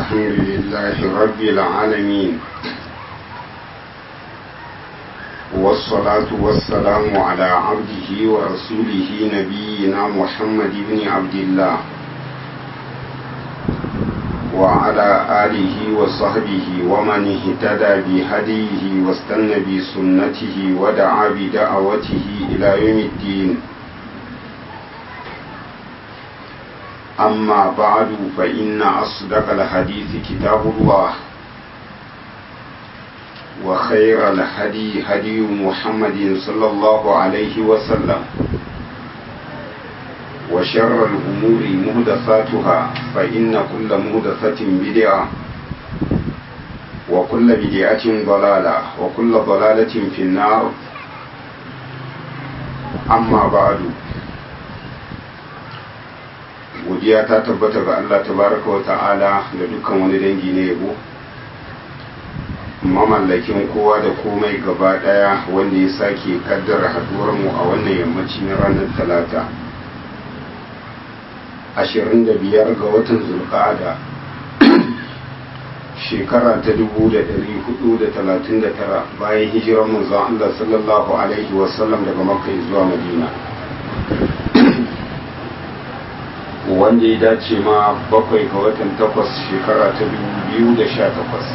الحمد لله رب العالمين والصلاة والسلام على عبده ورسوله نبينا محمد بن عبد الله وعلى آله وصحبه ومن اهتدى بهديه واستنى بسنته ودعا بدعوته إلى يوم الدين أما بعد فإن أصدق الحديث كتاب الله وخير الهدي هدي محمد صلى الله عليه وسلم وشر الأمور مهدثاتها فإن كل مهدثة بدعة وكل بدعة ضلالة وكل ضلالة في النار أما بعد godiya ta tabbata ga Allah tabaraka wa ta'ala da dukkan wani dangi na yabo mamallakin kowa da komai gaba daya wanda ya sake kaddara haduwar mu a wannan yammaci na ranar talata 25 ga watan zulqa'ada shekara ta 1439 bayan hijirar manzon Allah sallallahu alaihi wasallam daga makka zuwa madina wanda ya dace ma bakwai ga watan takwas shekara ta biyu da sha takwas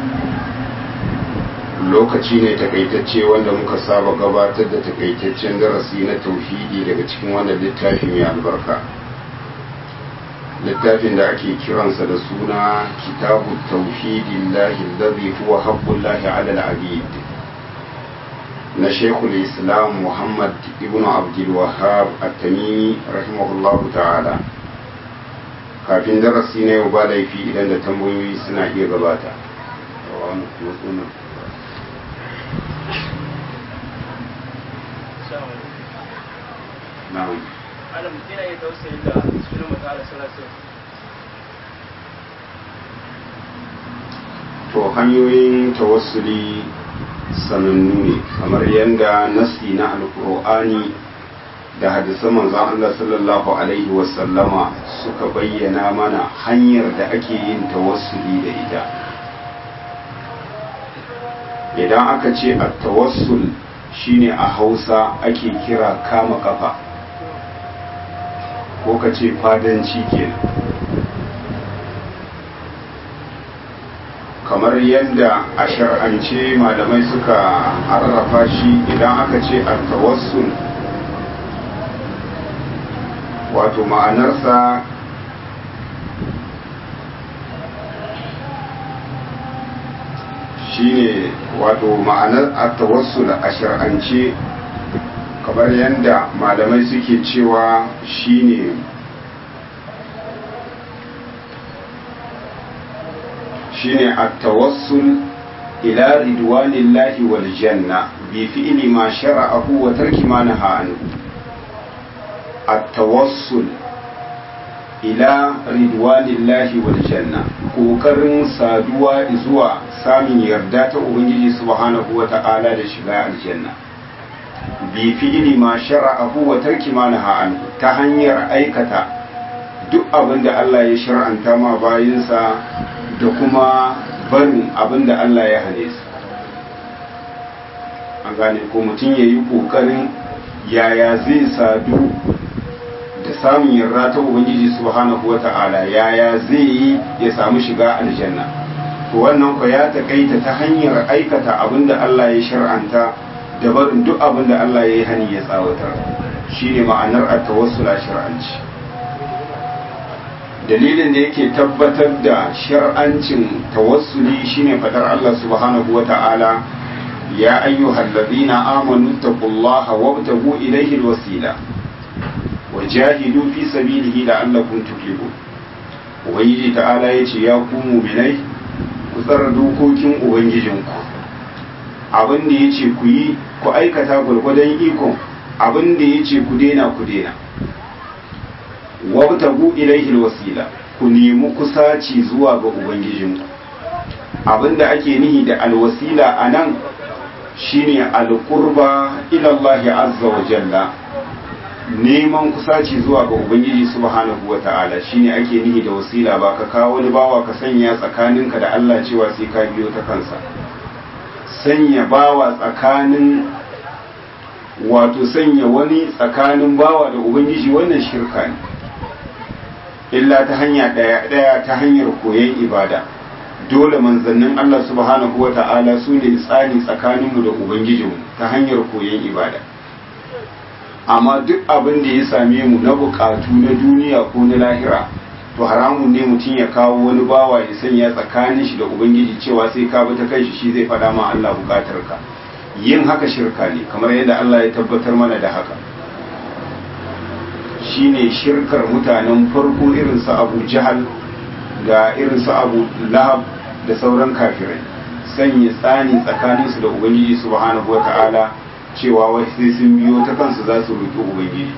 lokaci ne takaitacce wanda muka saba gabatar da takaitaccen darasi na tauhidi daga cikin wannan littafi mai albarka littafin da ake kiransa da suna kitabu tauhidin lahi lazi huwa haƙƙullahi alal abid na shekul islam muhammad ibn abdul wahab at-tamimi rahimahullahu ta'ala kafin darasi na yau ba laifi idan da tambayoyi suna iya gabata to hanyoyin tawassuli sanannu ne kamar yadda nasi na alkur'ani da hadisan manzon Allah sallallahu alaihi wasallama suka bayyana mana hanyar da ake yin tawassuli da ita idan aka ce a tawassul shine a hausa ake kira kama kafa ko ka ce fadanci kenan kamar yadda a shar'ance malamai suka arrafa shi idan aka ce a tawassul wato ma'anarsa shine wato ma'anar at-tawassul a shar'ance kamar yadda malamai suke cewa shine shine at-tawassul ila ridwanillahi wal janna bi fi'li ma shara'ahu wa tarki ma naha anhu التوصل ila ridwanillahi wal janna kokarin saduwa zuwa samun yarda ta ubangiji subhanahu wa ta'ala da shiga aljanna bi fi'li ma shara'ahu wa tarki ma naha anhu ta hanyar aikata duk abin da Allah ya shar'anta ma bayinsa da kuma barin abin da Allah ya hane su an gane ko mutum ya yi kokarin yaya zai sadu da samun yarda ta ubangiji subhanahu wata'ala yaya zai yi ya samu shiga aljanna to wannan ko ya takaita ta hanyar aikata abinda Allah ya shar'anta da barin duk abinda Allah ya yi hani ya tsawatar shine ma'anar at-tawassul a shar'anci dalilin da yake tabbatar da shar'ancin tawassuli shine fadar Allah subhanahu wata'ala ya ayyuhallazina amanu taqullaha wabtagu ilayhi alwasila wajahidu fi sabilihi la'allakum tuflihun ubangiji ta'ala yace ya ku mu'minai ku tsara dokokin ubangijinku abin da yace ku yi ku aikata gurgudan iko abin da yace ku daina ku daina wabtagu ilaihi alwasila ku nemi kusaci zuwa ga ubangijinku abin da ake nihi da alwasila anan shine alqurba ila Allah azza wa jalla neman kusaci zuwa ga ubangiji subhanahu wa ta'ala shine ake nihi da wasila ba ka kawo wani bawa ka sanya tsakaninka da Allah cewa sai ka biyo ta kansa sanya bawa tsakanin wato sanya wani tsakanin bawa da ubangiji wannan shirka ne illa ta hanya daya daya ta hanyar koyon ibada dole manzannin Allah subhanahu wa ta'ala su ne tsani tsakaninmu da ubangijinmu ta hanyar koyon ibada amma duk abin da ya same mu na bukatu na duniya ko na lahira to haramun ne mutum ya kawo wani bawa ya sanya tsakanin shi da ubangiji cewa sai ka bi ta kai shi shi zai faɗa ma Allah bukatar ka yin haka shirka ne kamar yadda Allah ya tabbatar mana da haka shine shirkar mutanen farko irin su Abu Jahal ga irin su Abu Lahab da sauran kafirai sanya tsani tsakaninsu da ubangiji subhanahu wata'ala cewa wai sai sun biyo ta kansu za su roƙi ubangiji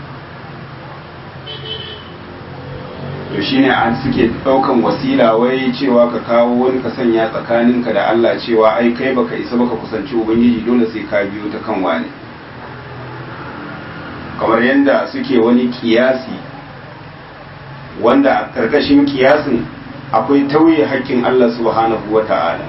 to shine an suke ɗaukan wasila wai cewa ka kawo wani ka sanya tsakaninka da Allah cewa ai kai baka isa baka kusanci ubangiji dole sai ka biyo ta kan wani kamar yadda suke wani kiyasi wanda a ƙarƙashin kiyasin akwai tauye haƙƙin Allah subhanahu wa ta'ala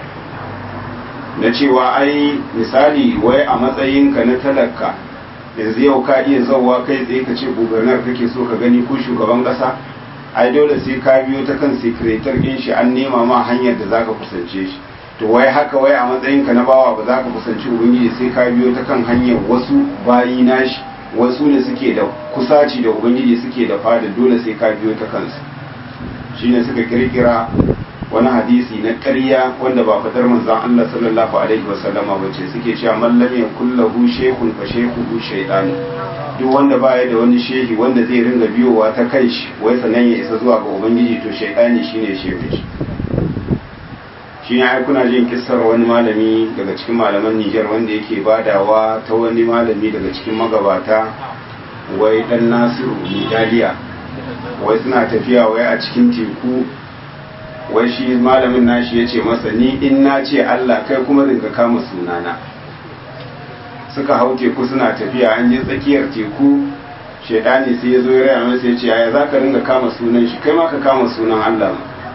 na cewa ai misali wai a matsayinka na talaka yanzu yau ka iya zauwa kai tsaye ka ce gubernar kake so ka gani ko shugaban kasa ai dole sai ka biyo ta kan sekretar din shi an nema ma hanyar da zaka kusance shi to wai haka wai a matsayinka na bawa ba za ka kusanci ubangiji sai ka biyo ta kan hanyar wasu bayi nashi wasu ne suke da kusaci da ubangiji suke da fada dole sai ka biyo ta kansu shine suka kirkira wani hadisi na ƙarya wanda ba fadar manzon Allah sallallahu alaihi wasallama ba ce suke cewa man lam yakul lahu shaykhun fa shaykhuhu shaytan duk wanda baya da wani shehi wanda zai ringa biyowa ta kai shi wai sanan ya isa zuwa ga ubangiji to shaytani shine shehu shi shine ai kuna jin kissar wani malami daga cikin malaman Niger wanda yake badawa ta wani malami daga cikin magabata wai dan Nasiru Midaliya wai suna tafiya wai a cikin teku wai shi malamin nashi ya ce masa ni in na ce Allah kai kuma ringa kama sunana suka hau teku suna tafiya an je tsakiyar teku shaidani sai ya zo ya raya masa ya ce yaya za ka ringa kama sunan shi kai ma ka kama sunan Allah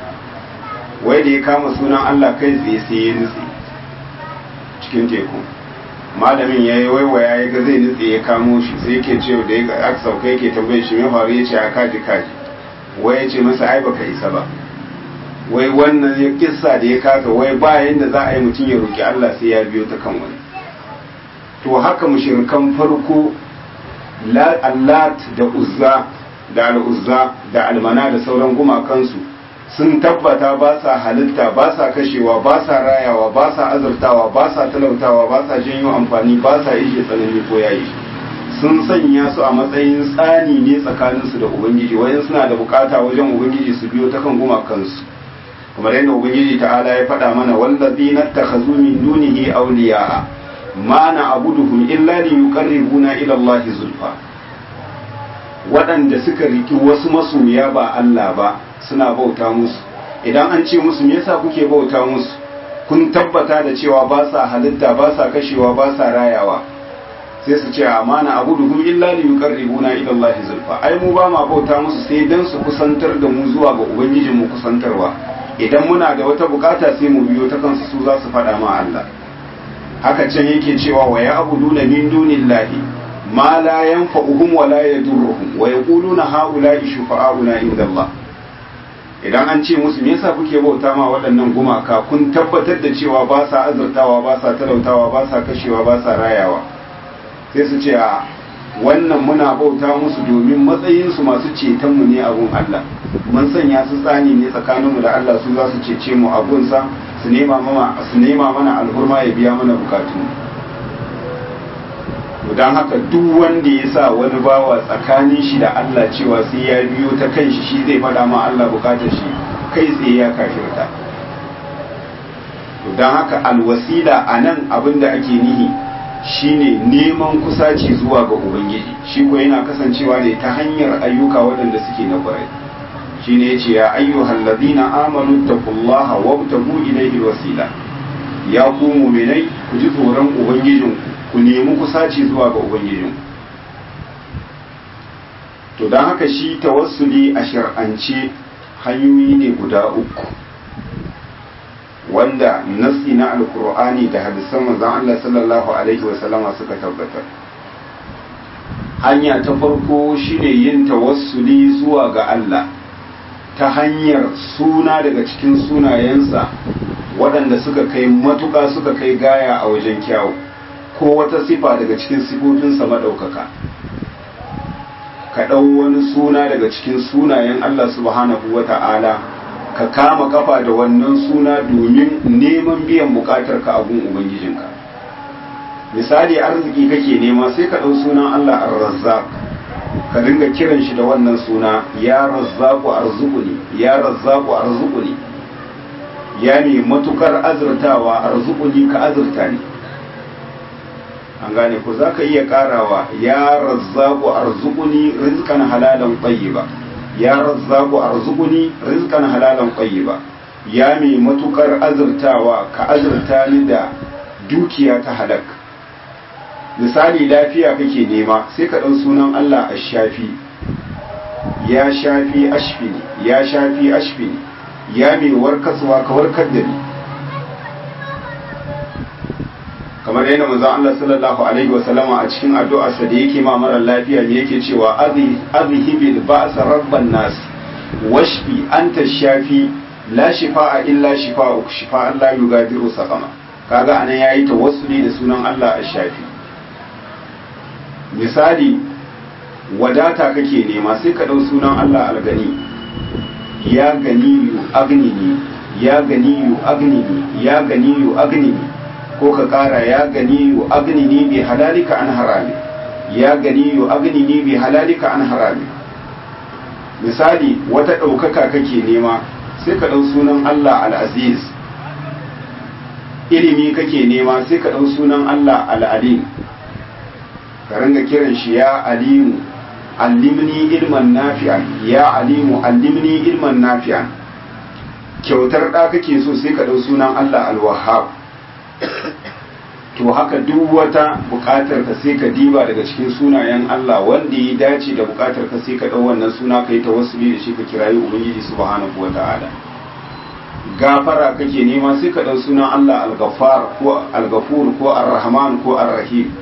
wai da ya kama sunan Allah kai tsaye sai ya nutse cikin teku malamin ya yi waiwaya ya ga zai nutse ya kamo shi sai yake ce da ya aka sauka yake tambaye shi mai faru ya ce a kaji kaji wai ya ce masa ai baka isa ba wai wannan ya kissa da ya kasa wai bayan da za a yi mutum ya roki Allah sai ya biyo ta kan wani to haka mushrikan farko allat da uzza da al'uzza da almana da sauran gumakansu sun tabbata ba sa halitta ba sa kashewa ba sa rayawa ba sa azurtawa ba sa talautawa ba sa janyo amfani ba sa ishe tsanani ko yayi sun sanya su a matsayin tsani ne tsakaninsu da ubangiji wayan suna da bukata wajen ubangiji su biyo ta kan gumakansu kamar yadda ubangiji ta'ala ya faɗa mana wallazi nattakhazu min dunihi awliya'a ma na abuduhum illa li yuqarribuna ila Allah zulfa waɗanda suka riki wasu masoya ba Allah ba suna bauta musu idan an ce musu me yasa kuke bauta musu kun tabbata da cewa ba sa halitta ba sa kashewa ba sa rayawa sai su ce amana abuduhum illa li yuqarribuna ila Allah zulfa ai mu ba ma bauta musu sai dan su kusantar da mu zuwa ga ubangijin mu kusantarwa idan muna da wata bukata sai mu biyo ta kansu su za su faɗa ma Allah haka can yake cewa wa ya abuduna min dunillahi ma la yanfa'uhum wa la yadurruhum wa yaquluna haula'i shufa'auna inda Allah idan an ce musu me yasa kuke bauta ma waɗannan gumaka kun tabbatar da cewa ba sa azurtawa ba sa talautawa ba sa kashewa ba sa rayawa sai su ce a wannan muna bauta musu domin matsayinsu masu cetonmu ne abun Allah mun sanya su tsani ne tsakaninmu da Allah su za su cece mu abunsa su nema mana alhurma ya biya mana bukatu don haka duk wanda ya sa wani bawa tsakanin shi da Allah cewa sai ya biyo ta kan shi shi zai faɗa ma Allah bukatar shi kai tsaye ya kafirta don haka alwasila a nan abin da ake nihi shine neman kusaci zuwa ga ubangiji shi ko yana kasancewa ne ta hanyar ayyuka waɗanda suke na ƙwarai shine yace ya ayyuhal ladina amanu taqullaha wabtagu ilayhi wasila ya ku mu'minai ku ji tsoron ubangijin ku nemi kusaci zuwa ga ubangijin to don haka shi tawassuli a shar'ance hanyoyi ne guda uku wanda nasi na alkur'ani da hadisan manzon Allah sallallahu alaihi wasallama suka tabbatar hanya ta farko shine yin tawassuli zuwa ga Allah ta hanyar suna daga cikin sunayensa waɗanda suka kai matuƙa suka kai gaya a wajen kyawu ko wata sifa daga cikin sifofinsa maɗaukaka ka ɗau wani suna daga cikin sunayen Allah subhanahu wa ta'ala ka kama kafa da wannan suna domin neman biyan buƙatar ka abun ubangijinka misali arziki kake nema sai ka ɗau sunan Allah ar-razzaq ka dinga kiran shi da wannan suna ya razzaqu arzuquni ya razzaqu arzuquni ya ne matukar azurtawa arzuquni ka azurta ni an gane ku zaka iya karawa ya razzaqu arzuquni rizqan halalan tayyiba ya razzaqu arzuquni rizqan halalan tayyiba ya mai matukar azurtawa ka azurta ni da dukiya ta halak misali lafiya kake nema sai ka ɗau sunan Allah a shafi ya shafi ashfini ya shafi ashfini ya mai warkaswa ka warkar da ni kamar yadda manzon Allah sallallahu alaihi wasallama a cikin addu'arsa da yake ma mara lafiya ne yake cewa azhibil ba'sa rabban nas washfi anta shafi la shifa'a illa shifa'uk shifa'an la yugadiru saqama kaga anan yayi tawassuli da sunan Allah a shafi misali wadata kake nema sai ka ɗau sunan Allah algani ya ganiyu agnini ya ganiyu agnini ya ganiyu agnini ko ka ƙara ya ganiyu agnini bi halalika an harami ya ganiyu agnini bi halalika an harami misali wata ɗaukaka kake nema sai ka ɗau sunan Allah al-aziz ilimi kake nema sai ka ɗau sunan Allah al-alim ka ringa kiran shi ya alimu allimni ilman nafi'an ya alimu allimni ilman nafi'an kyautar da kake so sai ka dau sunan Allah al-Wahhab to haka duk wata bukatar ka sai ka diba daga cikin sunayen Allah wanda ya dace da bukatar ka sai ka dau wannan suna kai tawassuli da shi ka kirayi ubangiji subhanahu wata'ala gafara kake nema sai ka dau sunan Allah al-Ghaffar ko al-Ghafur ko ar-Rahman ko ar-Rahim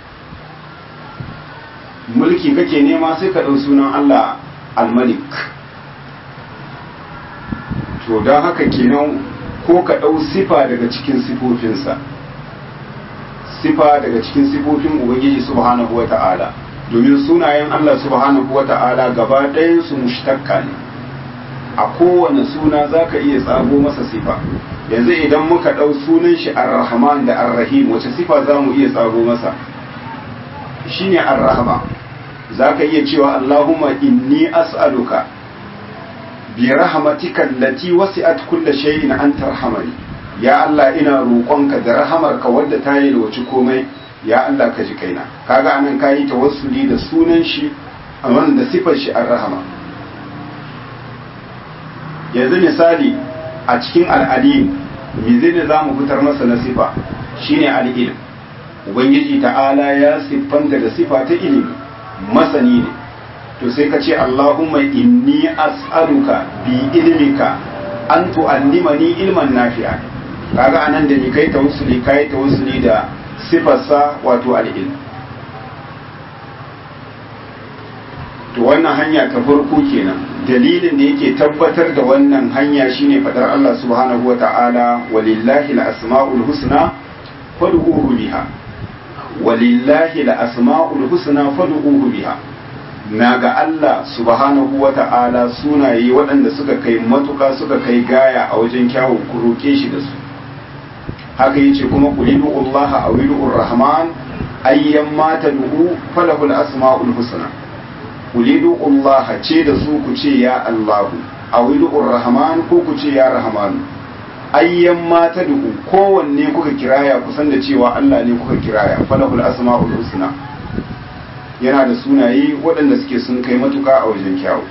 mulki kake nema sai ka ɗau sunan Allah al-Malik to don haka kenan ko ka ɗau sifa daga cikin sifofinsa sifa daga cikin sifofin Ubangiji subhanahu wa ta'ala domin sunayen Allah subhanahu wa ta'ala gaba ɗayansu mushtaqqa ne a kowane suna za ka iya tsago masa sifa yanzu idan muka ɗau sunan shi ar-Rahman da ar-Rahim wace sifa za mu iya tsago masa shine ar-Rahman za ka iya cewa Allahumma inni as'aluka bi rahmatika allati wasi'at kulla shay'in an tarhamani ya Allah ina roƙonka da rahamarka wadda ta yi da wace komai ya Allah ka ji kaina kaga anan kayi tawassuli da sunan shi amma da sifar shi ar-rahama yanzu misali a cikin al'alim me zai za mu fitar masa na sifa shine al-ilm ubangiji ta'ala ya siffanta da sifa ta ilimi masani ne to sai ka ce Allahumma inni as'aluka bi ilmika an tu'allimani ilman nafi'a kaga anan da ni kai tawassuli kai tawassuli da sifarsa wato al-ilm to wannan hanya ta farko kenan dalilin da yake tabbatar da wannan hanya shine fadar Allah subhanahu wa ta'ala walillahi al-asma'ul husna fad'uhu biha walillahi la asma'ul husna fad'uhu biha na ga Allah subhanahu wa ta'ala sunaye waɗanda suka kai matuka suka kai gaya a wajen kyawun ku roke shi da su haka yace kuma qulidu Allah awidu rahman ayyan ma tad'u falahul asma'ul husna qulidu Allah ce da su ku ce ya Allah awidu rahman ko ku ce ya rahman ayyan mata duku kowanne kuka kiraya kusan da cewa Allah ne kuka kiraya falahul asma'ul husna yana da sunaye waɗanda suke sun kai matuka a wajen kyawu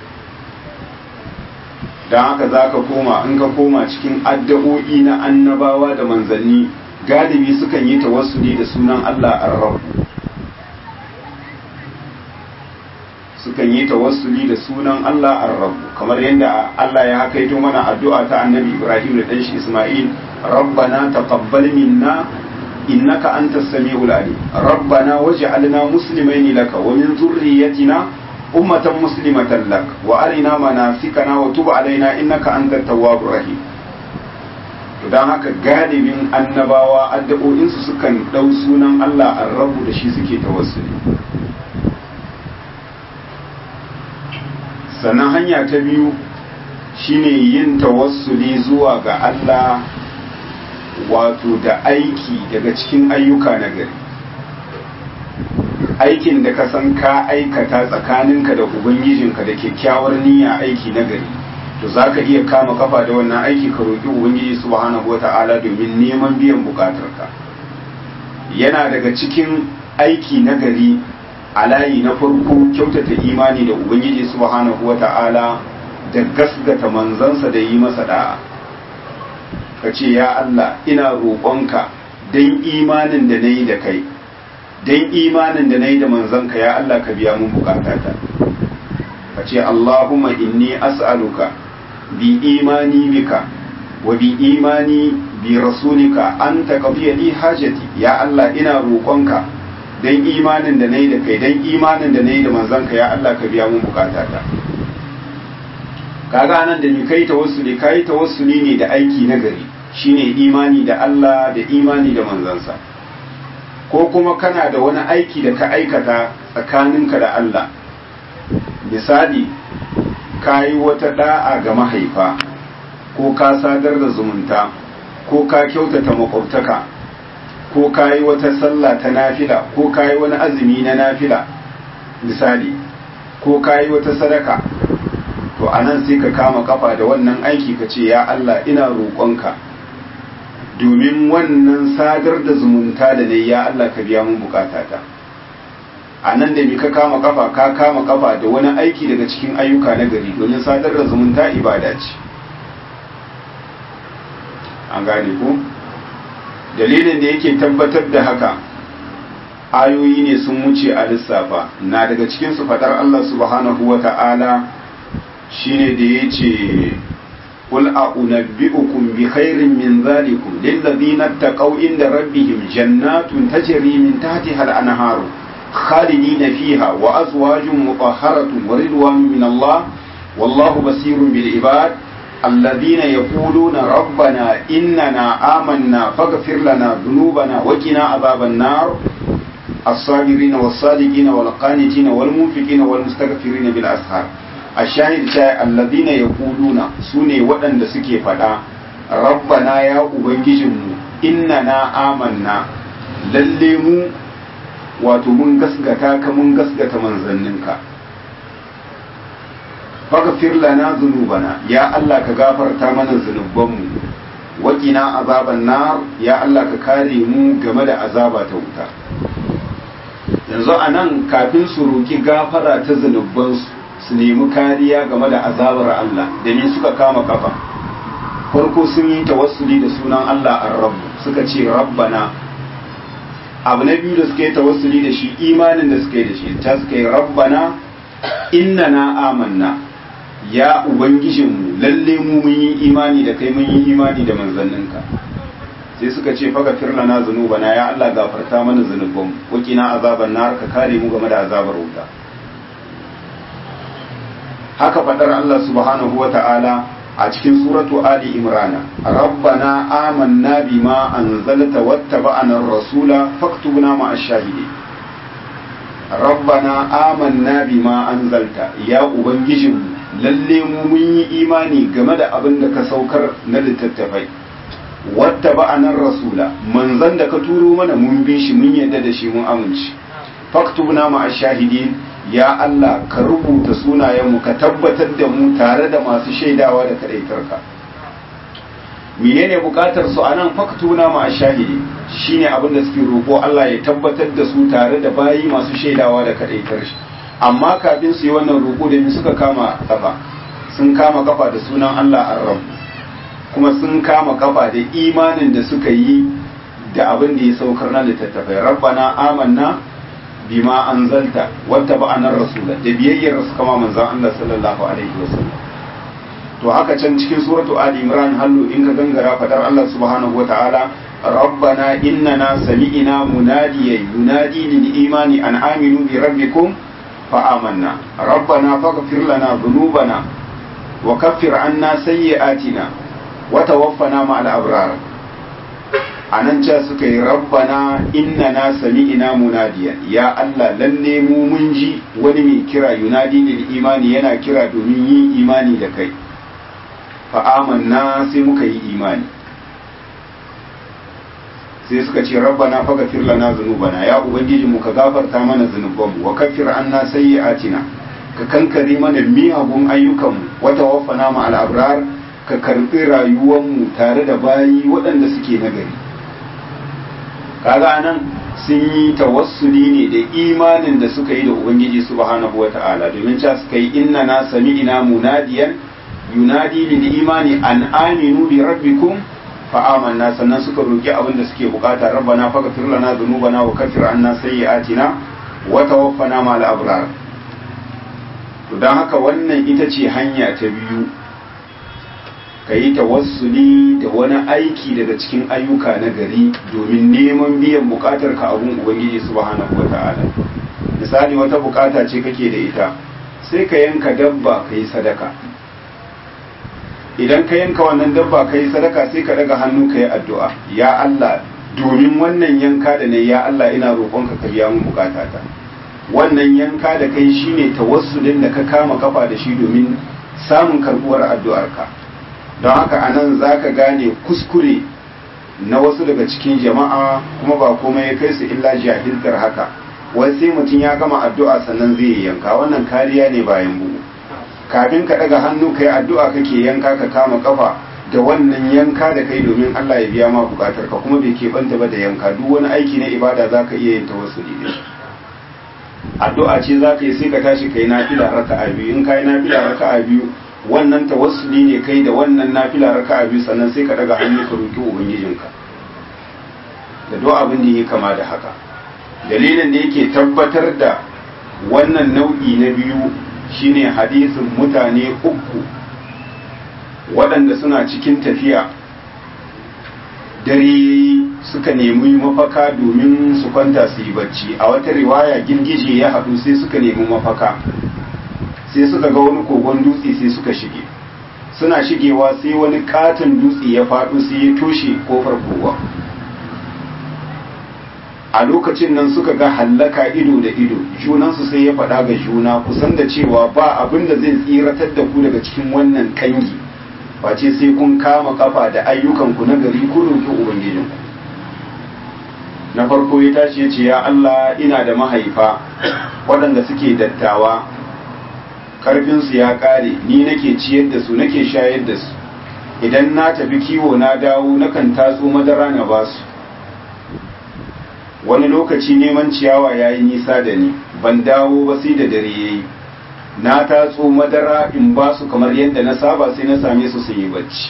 don haka za ka koma in ka koma cikin addu'o'i na annabawa da manzanni galibi sukan yi tawassuli da sunan Allah ar sukan yi tawassuli da sunan Allah ar-rabb kamar yadda Allah ya hakaito mana addu'a ta annabi Ibrahim da ɗanshi Ismail rabbana taqabbal minna innaka antas samiul alim rabbana waj'alna muslimaini laka wa min dhurriyyatina ummatan muslimatan lak wa arina manasikana wa tub alaina innaka antat tawwabur rahim to dan haka galibin annabawa addu'o'insu sukan dau sunan Allah ar-rabb da shi suke tawassuli sannan hanya ta biyu shine yin tawassuli zuwa ga Allah wato da aiki daga cikin ayyuka na gari aikin da ka san ka aikata tsakaninka da ubangijinka da kyakkyawar niyya aiki na gari to za ka iya kama kafa da wannan aiki ka roƙi ubangiji subhanahu wata'ala domin neman biyan bukatarka yana daga cikin aiki na gari a layi na farko kyautata imani da ubangiji subhanahu wata'ala da gasgata manzansa da yi masa da'a ka ce ya Allah ina roƙonka don imanin da na yi da kai don imanin da na yi da manzanka ya Allah ka biya mun bukatata ka ce Allahumma inni as'aluka bi imani bika wa bi imani bi rasulika an taqdiya li hajati ya Allah ina roƙonka dan imanin da nayi da kai dan imanin da nayi da manzanka ya Allah ka biya mun bukatata kaga nan da ni kai tawassuli kai tawassuli ne da aiki na gari shine imani da Allah da imani da manzansa ko kuma kana da wani aiki da ka aikata tsakaninka da Allah misali ka yi wata da'a ga mahaifa ko ka sadar da zumunta ko ka kyautata makwabtaka ko ka yi wata sallah ta nafila ko ka yi wani azumi na nafila misali ko ka yi wata sadaka to a nan sai ka kama kafa da wannan aiki ka ce ya Allah ina roƙonka domin wannan sadar da zumunta da ne ya Allah ka biya mun bukatata a nan da ni ka kama kafa ka kama kafa da wani aiki daga cikin ayyuka na gari domin sadar da zumunta ibada ce an gane ku dalilin da yake tabbatar da haka ayoyi ne sun wuce a lissafa na daga cikin su fadar Allah subhanahu wa ta'ala shine da ya ce قل أنبئكم بخير من ذلكم للذين اتقوا عند ربهم جنات تجري من تحتها الأنهار خالدين فيها وأزواج مطهرة ورضوان من الله والله بصير بالعباد الذين يقولون ربنا إننا آمنا فاغفر لنا ذنوبنا وقنا عذاب النار الصابرين والصادقين والقانتين والمنفقين والمستغفرين بالأسحار الشاهد شاء الذين يقولون سوني ودن سكي فدا ربنا يا أبنججم إننا آمنا للمو wato mun gasgata ka mun gasgata manzanninka faghfir lana dhunubana ya Allah ka gafarta mana zunubanmu waqina azaban nar ya Allah ka kare mu game da azaba ta wuta yanzu anan kafin su roki gafara ta zunubansu su nemi kariya game da azabar Allah da ni suka kama kafa farko sun yi tawassuli da sunan Allah ar-rabb suka ce rabbana abu na biyu da suka yi tawassuli da shi imanin da suka yi da shi ta suka yi rabbana innana amanna ya ubangijinmu lalle mu mun yi imani da kai mun yi imani da manzanninka sai suka ce faga firlana zunubana ya Allah gafarta mana zunuban wakina azaban nar ka kare mu game da azabar wuta haka fadar Allah subhanahu wa ta'ala a cikin suratu Ali Imrana rabbana amanna bima anzalta wattaba'ana ar-rasula faktubna ma'ash shahidi rabbana amanna bima anzalta ya ubangijinmu lalle mu mun yi imani game da abin da ka saukar na littattafai wattaba'ana ar-rasula manzon da ka turo mana mun bi shi mun yadda da shi mun amince faktubna ma'ash shahidin ya Allah ka rubuta sunayenmu ka tabbatar da mu tare da masu shaidawa da kadaitarka menene bukatar su anan faktuna ma shahidi shine abin da suke roƙo Allah ya tabbatar da su tare da bayi masu shaidawa da kadaitar shi amma kafin su yi wannan roƙo da suka kama kafa sun kama kafa da sunan Allah ar kuma sun kama kafa da imanin da suka yi da abin da ya saukar na littattafai rabbana amanna bima anzalta wata ba'anar rasula da biyayyar su kama manzon Allah sallallahu alaihi wasallam to haka can cikin suratu ali imran hallu in ka gangara fadar Allah subhanahu wataala rabbana innana sami'na munadiyan yunadi lil imani an aminu bi rabbikum fa amanna rabbana faghfir lana dhunubana wa kaffir anna sayyi'atina wa tawaffana ma'al abrar anan ce suka yi rabbana innana sami'na munadiyan ya Allah lalle mu mun ji wani mai kira yunadi lil imani yana kira domin yin imani da kai fa'amanna sai muka yi imani sai suka ce rabbana faghfir lana dhunubana ya ubangiji mu ka gafarta mana zunubanmu wa kaffir anna sayyi'atina ka kankare mana miyagun ayyukanmu wa tawaffana ma al-abrar ka karbi rayuwanmu tare da bayi waɗanda suke nagari kaga nan sun yi tawassuli ne da imanin da suka yi da ubangiji subhanahu wata'ala domin ca suka yi inna na sami'ina munadiyan yunadi lil imani an aminu bi rabbikum fa amanna sannan suka roki abin da suke bukata rabbana faghfir lana dhunubana wa kaffir anna sayyi'atina wa tawaffana ma'al abrar to dan haka wannan ita ce hanya ta biyu ka yi tawassuli da wani aiki daga cikin ayyuka na gari domin neman biyan bukatar ka abun ubangiji subhanahu wata'ala misali wata bukata ce kake da ita sai ka yanka dabba ka yi sadaka idan ka yanka wannan dabba ka yi sadaka sai ka daga hannu ka yi addu'a ya Allah domin wannan yanka da ne ya Allah ina roƙonka ka biya mun bukatata wannan yanka da kai shine tawassulin da ka kama kafa da shi domin samun karbuwar addu'arka don haka anan zaka gane kuskure na wasu daga cikin jama'a kuma ba komai ya kai su illa jahiltar haka wai sai mutum ya gama addu'a sannan zai yanka wannan kariya ne bayan bugu kafin ka daga hannu kai addu'a kake yanka ka kama kafa da wannan yanka da kai domin Allah ya biya ma bukatar ka kuma bai keɓanta ba da yanka duk wani aiki na ibada za ka iya yin tawassuli da shi addu'a ce za ka yi sai ka tashi kai nafila raka'a biyu in kai nafila raka'a biyu wannan tawassuli ne kai da wannan nafila raka'a biyu sannan sai ka daga hannu ka roki ubangijinka da duk abin da yake kama da haka dalilin da yake tabbatar da wannan nau'i na biyu shine hadisin mutane uku waɗanda suna cikin tafiya dare suka nemi mafaka domin su kwanta su yi bacci a wata riwaya girgije ya haɗu sai suka nemi mafaka sai suka ga wani kogon dutse sai suka shige suna shigewa sai wani katon dutse ya faɗo sai ya toshe kofar kowa a lokacin nan suka ga hallaka ido da ido junansu sai ya faɗa ga juna kusan da cewa ba abin da zai tsiratar da ku daga cikin wannan kangi face sai kun kama kafa da ayyukanku na gari ku roƙi ubangijinku na farko ya tashi ya ce ya Allah ina da mahaifa waɗanda suke dattawa ƙarfinsu ya ƙare ni nake ciyar da su nake shayar da su idan na tafi kiwo na dawo nakan tatso madara na basu wani lokaci neman ciyawa ya yi nisa da ni ban dawo ba sai da dare ya yi na tatso madara in ba su kamar yadda na saba sai na same su sun yi bacci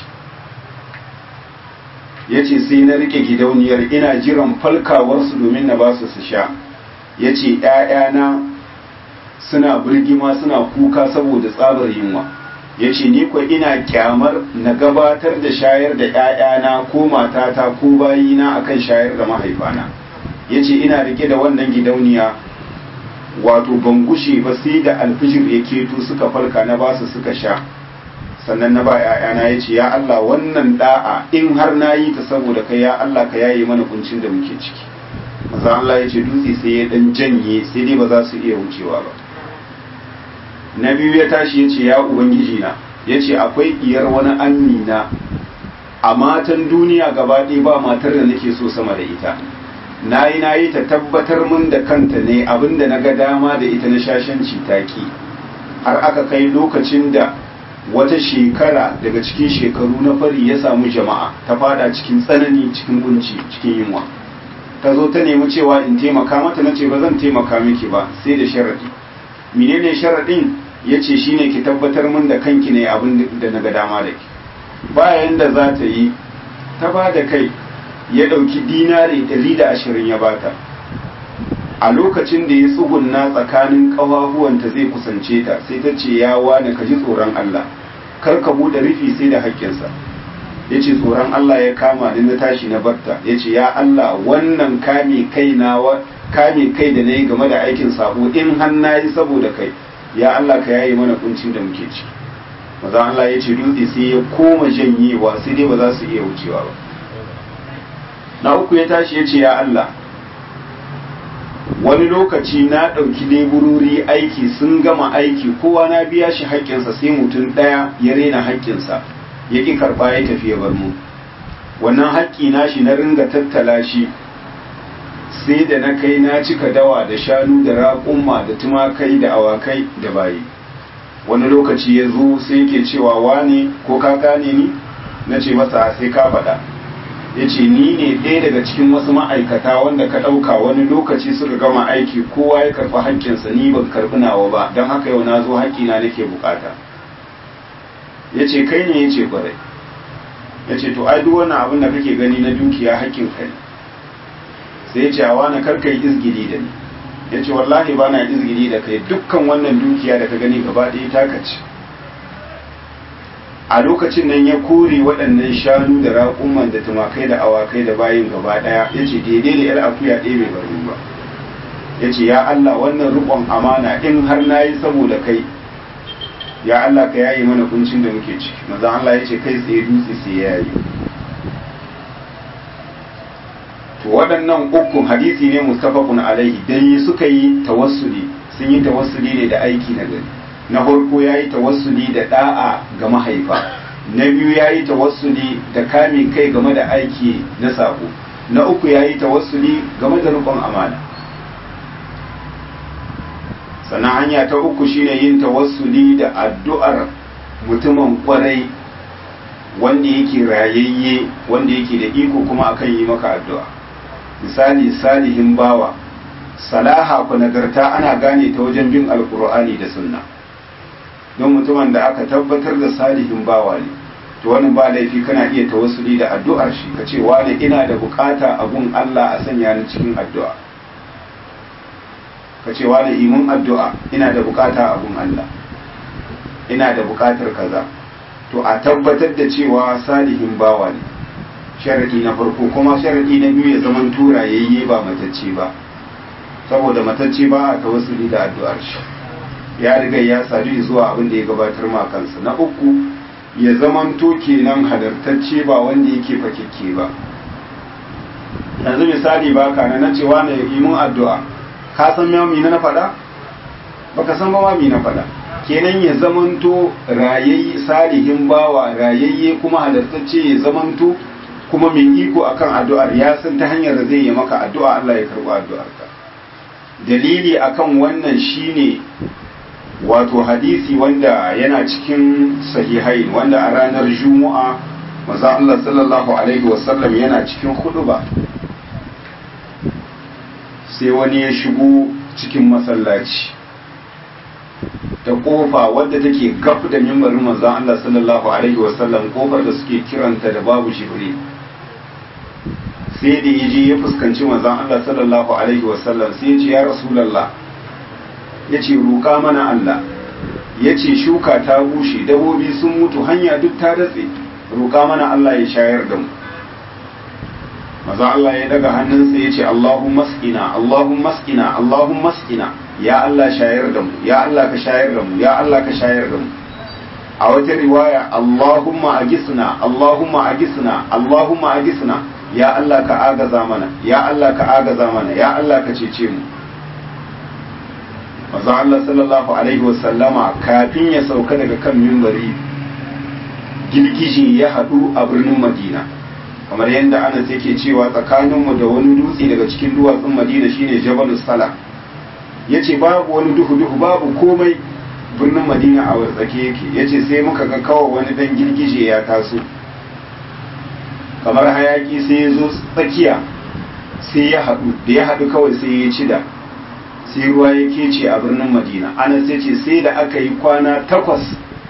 ya ce sai na rike gidauniyar ina jiran falkawarsu domin na ba su su sha ya ce ‘ya'yana suna birgima suna kuka saboda tsabar yunwa ya ce ni kwa ina kyamar na gabatar da shayar da ‘ya'yana ko matata ko bayina akan shayar da mahaifana ya ce ina rike da wannan gidauniya wato ban gushe ba sai da alfijir ya keto suka farka na basu suka sha sannan na ba ‘ya'yana ya ce ya Allah wannan da'a in har na yi ta saboda kai ya Allah ka yaye mana kuncin da muke ciki maza Allah ya ce dutse sai ya dan janye sai dai ba za su iya wucewa ba na biyu ya tashi ya ce ya ubangiji na ya ce akwai iyar wani amina a matan duniya gaba ɗaya ba matar da nake so sama da ita na yi na yi ta tabbatar mun da kanta ne abinda na ga dama da ita na shashanci taki har aka kai lokacin da wata shekara daga cikin shekaru na fari ya samu jama'a ta fada cikin tsanani cikin kunci cikin yunwa ta zo ta nemi cewa in taimaka mata na ce ba zan taimaka miki ba sai da sharaɗi menene sharaɗin ya ce shine ki tabbatar mun da kanki ne abin da na ga dama da ki bayan da za ta yi ta ba da kai ya ɗauki dinari ɗari da ashirin ya bata a lokacin da ya tsugunna tsakanin ƙafafuwanta zai kusance ta sai ta ce ya wane ka ji tsoron Allah kar ka buɗe rufi sai da haƙƙinsa ya ce tsoron Allah ya kama ni na tashi na barta ya ce ya Allah wannan kame kai na kame kai da na yi game da aikin sabo in har na yi saboda kai ya Allah ka yayi mana kuncin da muke ci maza Allah ya ce dutse sai ya koma janyewa sai dai ba za su iya wucewa ba na uku ya tashi ya ce ya Allah wani lokaci na ɗauki leburori aiki sun gama aiki kowa na biya shi haƙƙinsa sai mutum ɗaya ya rena haƙƙinsa ya ƙi karɓa ya tafi ya bar mu wannan haƙƙi na shi na ringa tattala shi sai da na kai na cika dawa da shanu da raƙumma da tumakai da awakai da bayi wani lokaci ya zo sai yake cewa wane ko ka gane ni na ce masa sai ka faɗa ya ce ni ne ɗaya daga cikin wasu ma'aikata wanda ka ɗauka wani lokaci suka gama aiki kowa ya karɓi haƙƙinsa ni ban karɓi nawa ba don haka yau na zo haƙƙina nake bukata ya ce kai ne ya ce kwarai ya ce to ai duk wannan abin da kake gani na dukiya haƙƙin kai sai ya ce a wani karka yi izgili da ni ya ce wallahi ba na izgili da kai dukkan wannan dukiya da ka gani gaba ɗaya taka ce a lokacin nan ya kore waɗannan shanu da raƙuman da tumakai da awakai da bayin gaba ɗaya ya ce daidai da yar akuya ɗaya bai bari ba ya ce ya Allah wannan riƙon amana in har na yi saboda kai ya Allah ka yayi mana kuncin da muke ciki maza Allah ya ce kai tsaye dutse sai ya yi to waɗannan ukun hadisi ne mustafakun alaihi dan yi suka yi tawassuli sun yi tawassuli ne da aiki na gari na farko ya yi tawassuli da da'a ga mahaifa na biyu ya yi tawassuli da kame kai game da aiki na sako na uku ya yi tawassuli game da rukun amana sannan hanya ta uku shine yin tawassuli da addu'ar mutumin kwarai wanda yake rayayye wanda yake da iko kuma akan yi maka addu'a misali salihin bawa salaha ku nagarta ana gane ta wajen bin alkur'ani da sunna don mutumin da aka tabbatar da salihin bawa ne to wani ba laifi kana iya tawassuli da addu'ar shi ka ce wani ina da bukata a gun Allah a sanya ni cikin addu'a ka ce wani imun addu'a ina da bukata a gun Allah ina da bukatar kaza to a tabbatar da cewa salihin bawa ne sharadi na farko kuma sharadi na biyu ya zaman turayayye ba matacce ba saboda matacce ba a tawassuli da addu'ar shi ya riga ya sadu zuwa abin da ya gabatar ma kansa na uku ya zamanto kenan halartacce ba wanda yake fakekke ba yanzu misali ba ka na cewa na yi mun addu'a ka san ma na faɗa baka san ba ma na faɗa kenan ya zamanto rayayye salihin bawa rayayye kuma halartacce ya zamanto kuma mai iko akan addu'ar ya san ta hanyar da zai yi maka addu'a Allah ya karɓi addu'arka dalili akan wannan shine wato hadisi wanda yana cikin sahihai wanda a ranar juma'a maza Allah sallallahu alaihi wasallam yana cikin ba sai wani ya shigo cikin masallaci ta kofa wadda take gaf da mimbarin manzon Allah sallallahu alaihi wasallam kofar da suke kiranta da babu jibril sai da yaje ya fuskanci manzon Allah sallallahu alaihi wasallam sai ya ce ya rasulullah ya ce roƙa mana Allah ya ce shuka ta bushe dabobi sun mutu hanya duk ta datse roƙa mana Allah ya shayar da mu maza Allah ya daga hannunsa ya ce Allahumma mas'ina Allahumma mas'ina Allahumma mas'ina ya Allah shayar da mu ya Allah ka shayar da mu ya Allah ka shayar da mu a wata riwaya Allahumma agisna Allahumma agisna Allahumma agisna ya Allah ka agaza mana ya Allah ka agaza mana ya Allah ka cece mu manzo Allah sallallahu alaihi wasallama kafin ya sauka daga kan mimbari girgiji ya haɗu a birnin Madina kamar yadda Anas yake cewa tsakaninmu da wani dutse daga cikin duwatsun Madina shine Jabalus Sala yace babu wani duhu duhu babu komai birnin Madina a wartsake yake yace sai muka ga kawai wani dan girgije ya taso kamar hayaki sai ya zo tsakiya sai ya haɗu da ya haɗu kawai sai ya cida sai ruwa ya kece a birnin madina ana sai ce sai da aka yi kwana takwas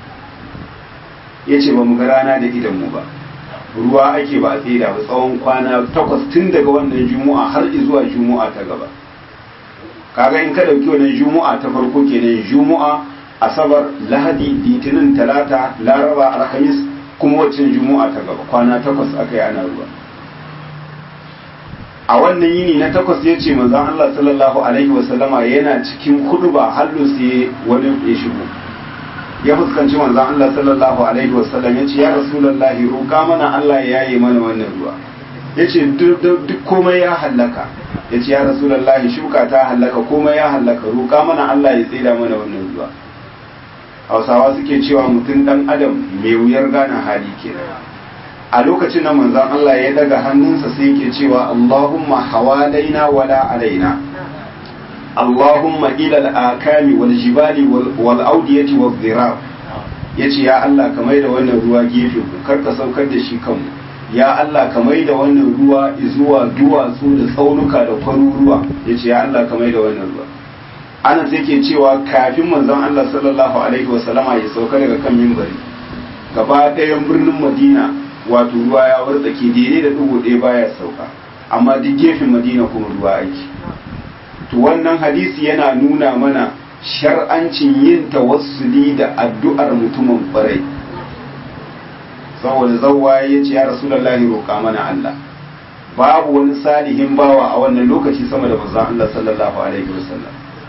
ya ce ba mu ga rana da idanmu ba ruwa ake ba a tsira ba tsawon kwana takwas tun daga wannan juma'a har zuwa juma'a ta gaba kaga in ka dauki wannan juma'a ta farko kenan juma'a asabar lahadi litinin talata laraba alhamis kuma waccan juma'a ta gaba kwana takwas aka yi ana ruwa a wannan yini na takwas ya ce manzon Allah sallallahu alaihi wasallama yana cikin hudu ba hallu sai wani ya shigo ya fuskanci manzon Allah sallallahu alaihi wasallam ya ce ya rasulullahi roƙa mana Allah ya yaye mana wannan ruwa ya ce duk komai ya hallaka ya ce ya rasulullahi shuka ta hallaka komai ya hallaka roƙa mana Allah ya tsira mana wannan ruwa hausawa suke cewa mutum dan adam mai wuyar gane hali kenan a lokacin da manzon Allah ya daga hannunsa sai yake cewa Allahumma hawalaina wala alaina Allahumma ila al-akami wal jibali wal awdiyati wal dhirar yace ya Allah ka maida wannan ruwa gefe ku kar ka saukar da shi kanmu ya Allah ka maida wannan ruwa zuwa duwatsu da tsaunuka da kwaruruwa yace ya Allah ka maida wannan ruwa Anas yake cewa kafin manzon Allah sallallahu alaihi wasallama ya sauka daga kan mimbari gaba ɗayan birnin Madina wato ruwa ya wartsake daidai da dubu ɗaya baya sauka amma duk gefen madina kuma ruwa aiki to wannan hadisi yana nuna mana shar'ancin yin tawassuli da addu'ar mutumin kwarai saboda zawwa ya ce ya rasulullahi roƙa mana Allah babu wani salihin bawa a wannan lokaci sama da manzon Allah sallallahu alaihi wasallam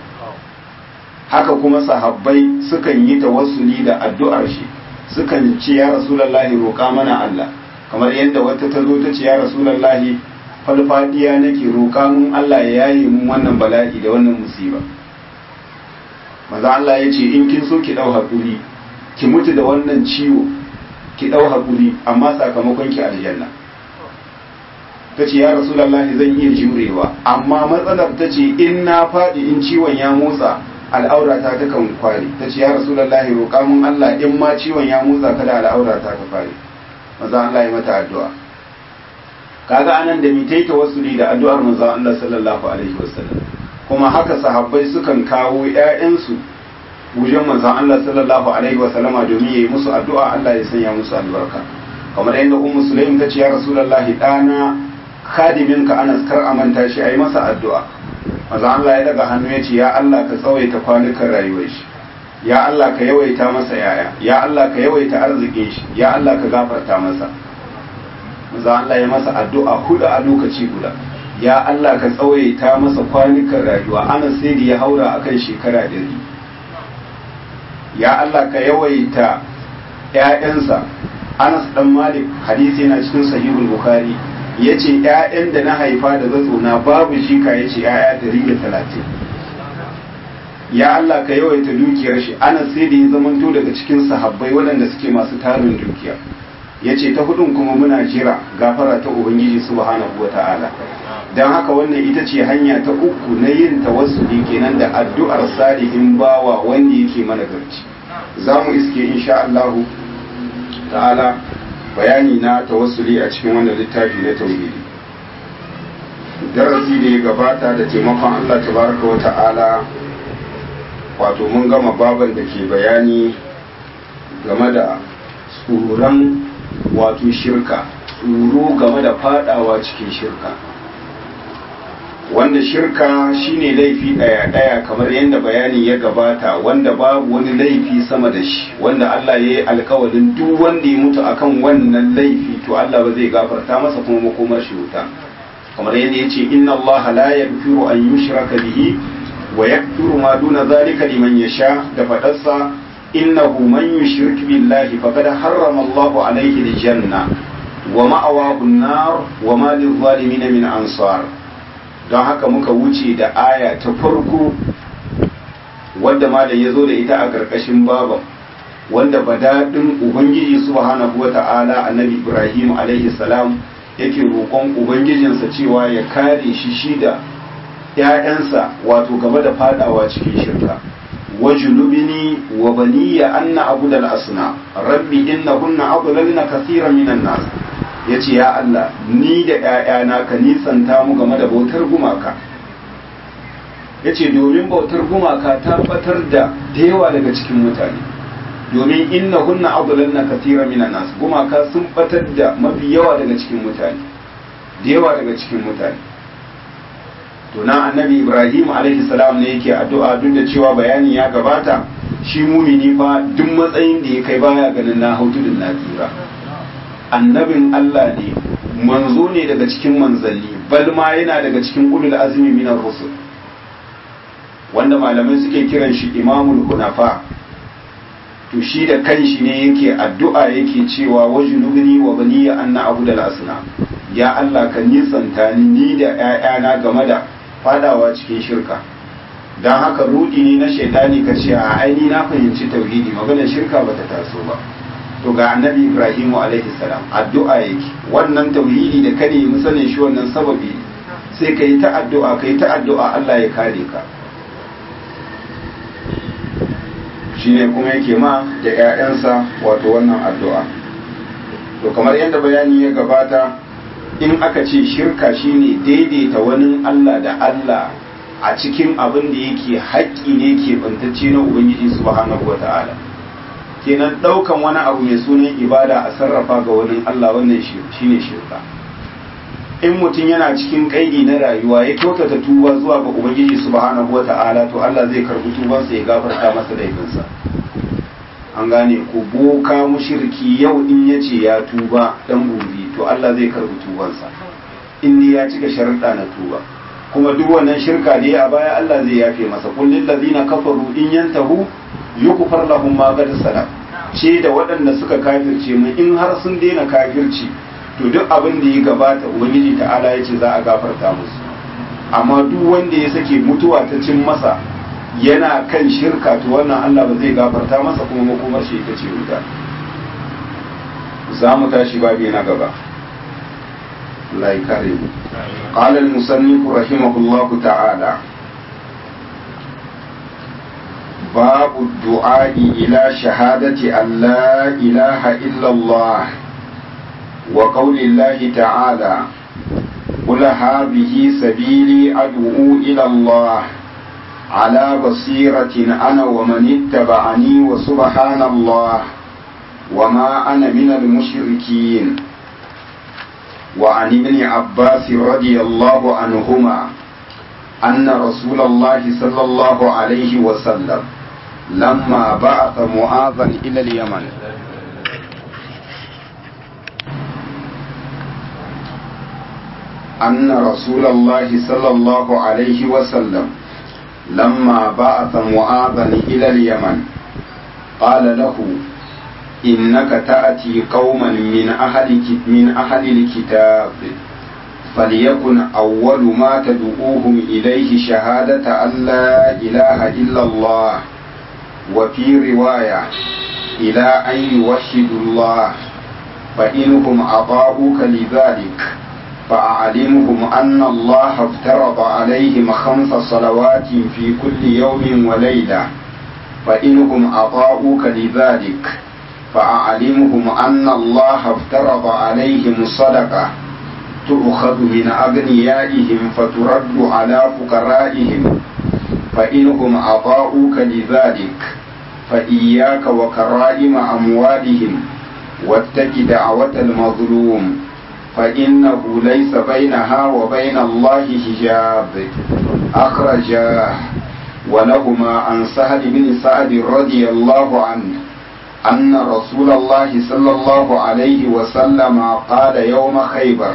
haka kuma sahabbai sukan yi tawassuli da addu'ar shi sukan ce ya rasulallahi roƙa mana Allah kamar yadda wata ta zo ta ce ya rasulallahi falfadiya nake roƙa mun Allah ya yaye mun wannan bala'i da wannan musiba maza Allah ya ce in kin so ki ɗau haƙuri ki mutu da wannan ciwo ki ɗau haƙuri amma sakamakon ki aljanna ta ce ya rasulallahi zan iya jurewa amma matsalar ta ce in na faɗi in ciwon ya motsa al'aurata ta kan kware ta ce ya rasulullahi roƙa mun Allah in ma ciwon ya motsa kada al'aurata ta kware maza Allah ya mata addu'a kaga anan da mitai tawassuli da addu'ar manzon Allah sallallahu alaihi wasallam kuma haka sahabbai sukan kawo ƴaƴansu wajen manzon Allah sallallahu alaihi wasallama domin yayi musu addu'a Allah ya sanya musu albarka kamar yadda ummu sulaim ta ce ya rasulullahi dana khadiminka Anas kar amanta shi ayi masa addu'a maza Allah ya daga hannu ya ce ya Allah ka tsawaita kwanukan rayuwar shi ya Allah ka yawaita masa yaya ya Allah ka yawaita arzikin shi ya Allah ka gafarta masa maza Allah ya masa addu'a hudu a lokaci guda ya Allah ka tsawaita masa kwanukan rayuwa ana sai da ya haura akan shekara dari ya Allah ka yawaita ƴaƴansa Anas dan Malik hadisi yana cikin sahihul Bukhari ya ce ‘ya'yan da na haifa da zatsona babu shika ya ce ‘ya'ya dari da talatin ya Allah ka yawaita dukiyar shi ana sai da ya zamanto daga cikin sahabbai waɗanda suke masu tarin dukiya ya ce ta hudun kuma muna jira gafara ta ubangiji subhanahu wa ta'ala don haka wannan ita ce hanya ta uku na yin tawassuli kenan da addu'ar salihin bawa wanda yake mana garci za mu iske insha Allahu ta'ala bayani na tawassuli a cikin wannan littafi na tauhidi darasi da ya gabata da taimakon Allah tabaraka wa ta'ala wato mun gama baban da ke bayani game da tsoron wato shirka tsoro game da fadawa cikin shirka wanda shirka shine laifi daya daya kamar yadda bayani ya gabata wanda babu wani laifi sama da shi wanda Allah ya yi alkawarin duk wanda ya mutu akan wannan laifi to Allah ba zai gafarta masa kuma makomar shi wuta kamar yadda ya ce inna Allah la yaghfiru an yushraka bihi wa yaghfiru ma duna zalika liman yasha da fadarsa innahu man yushrik billahi faqad harrama Allah alayhi aljanna wa ma'awahu an-nar wa ma lil-zalimin min ansar don haka muka wuce da aya ta farko wanda malam ya zo da ita a ƙarƙashin baban wanda badaɗin ubangiji subhanahu wa ta'ala annabi ibrahim alaihi salam yake roƙon ubangijinsa cewa ya kare shi shi da ‘ya'yansa wato gaba da fadawa cikin shirka wa junubini wa baniya anna abu da asna rabbi inna kunna adlalna kaseeran minan nas ya ce ya Allah ni da ‘ya'yana ka nisanta mu game da bautar gumaka ya ce domin bautar gumaka ta batar da yawa daga cikin mutane domin inna hunna abulan na kasira minan nasu gumaka sun batar da mafi yawa daga cikin mutane da yawa daga cikin mutane to nan annabi ibrahim alaihi salam ne yake addu'a duk da cewa bayani ya gabata shi mumini fa duk matsayin da ya kai baya ganin na hau tudun na tsira annabin allah ne manzo ne daga cikin manzanni bal ma yana daga cikin ulul azmi minar rusul wanda malamai suke kiran shi imamul hunafa to shi da kanshi ne yake addu'a yake cewa wajnubni wa baniya anna abu da asna ya Allah ka nisanta ni ni da ƴaƴana game da fadawa cikin shirka dan haka rudi ne na shaitani ka ce a aini na fahimci tauhidi maganar shirka bata taso ba to ga annabi Ibrahim alaihi salam addu'a yake wannan tauhidi da kane mu sanin shi wannan sababi sai kai ta addu'a kai ta addu'a Allah ya kare ka shine kuma yake ma da 'ya'yansa wato wannan addu'a to kamar yadda bayani ya gabata in aka ce shirka shine daidaita wani Allah da Allah a cikin abin da yake haƙƙi ne ke bantacce na Ubangiji subhanahu wata'ala kenan ɗaukan wani abu mai sunan ibada a sarrafa ga wani Allah wannan shine shirka in mutum yana cikin kaidi na rayuwa ya kyautata tuba zuwa ga ubangiji subhanahu wata'ala to Allah zai karbi tubansa ya gafarta masa laifinsa an gane ko boka mushriki yau in yace ya tuba dan gobe to Allah zai karbi tubansa in ne ya cika sharuɗa na tuba kuma duk wannan shirka da ya a baya Allah zai yafe masa qul lil ladina kafaru in yantahu yukfar lahum ma qad salam ce da waɗanda suka kafirce mu in har sun daina kafirci to duk abin da ya gabata ubangiji ta'ala ya ce za a gafarta musu amma duk wanda ya sake mutuwa ta cin masa yana kan shirka to wannan Allah ba zai gafarta masa kuma makomar shi ita ce wuta za mu tashi babi na gaba Allah ya kare mu qala al-musannif rahimahullah ta'ala باب الدعاء إلى شهادة أن لا إله إلا الله وقول الله تعالى قل هذه سبيلي أدعو إلى الله على بصيرة أنا ومن اتبعني وسبحان الله وما أنا من المشركين وعن ابن عباس رضي الله عنهما أن رسول الله صلى الله عليه وسلم لما بعث معاذا إلى اليمن أن رسول الله صلى الله عليه وسلم لما بعث معاذا إلى اليمن قال له إنك تأتي قوما من أهل من أهل الكتاب فليكن أول ما تدعوهم إليه شهادة أن لا إله إلا الله وفي رواية إلى أن يوحدوا الله فإنهم أطاعوك لذلك فأعلمهم أن الله افترض عليهم خمس صلوات في كل يوم وليلة فإنهم أطاعوك لذلك فأعلمهم أن الله افترض عليهم صدقة تؤخذ من أغنيائهم فترد على فقرائهم فإنهم أطاعوك لذلك فإياك وكرائم أموالهم واتق دعوة المظلوم فإنه ليس بينها وبين الله حجاب أخرجاه ولهما عن سهل بن سعد رضي الله عنه أن رسول الله صلى الله عليه وسلم قال يوم خيبر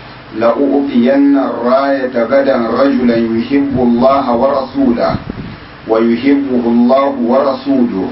لأعطين الراية غدا رجلا يحب الله ورسوله ويحبه الله ورسوله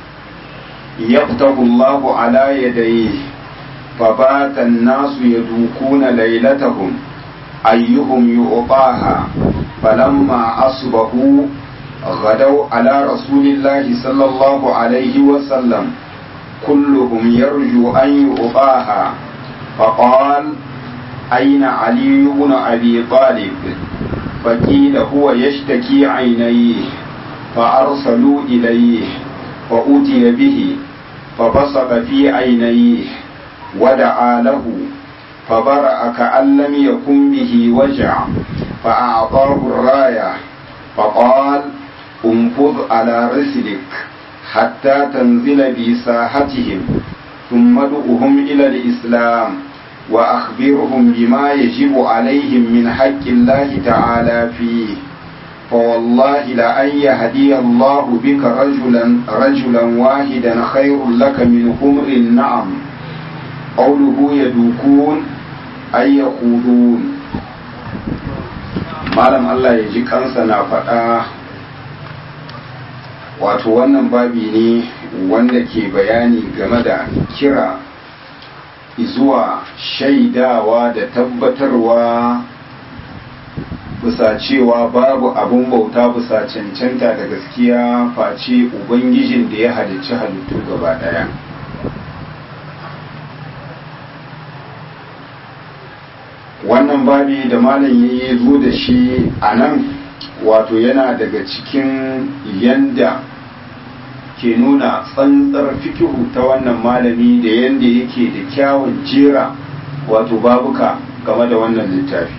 يفتح الله على يديه فبات الناس يدوكون ليلتهم أيهم يعطاها فلما أصبحوا غدوا على رسول الله صلى الله عليه وسلم كلهم يرجو أن يعطاها فقال أين علي بن أبي طالب فقيل هو يشتكي عينيه فأرسلوا إليه فأتي به فبصق في عينيه ودعا له فبرأ كأن لم يكن به وجع فأعطاه الراية فقال انفض على رسلك حتى تنزل بساحتهم ثم ادعهم إلى الإسلام وأخبرهم بما يجب عليهم من حق الله تعالى فيه فوالله لأن يهدي الله بك رجلا رجلا واحدا خير لك من حمر النعم قوله يدوكون أي يخوضون malam Allah ya ji kansa na faɗa wato wannan babi ne wanda ke bayani game da kira zuwa shaidawa da tabbatarwa bisa cewa babu abun bauta bisa cancanta da gaskiya face ubangijin da ya halicci halittu gaba ɗaya wannan babi da malam ya zo da shi a nan wato yana daga cikin yanda ke nuna tsantsar fikihu ta wannan malami da yanda yake da kyawun jera wato babuka game da wannan littafi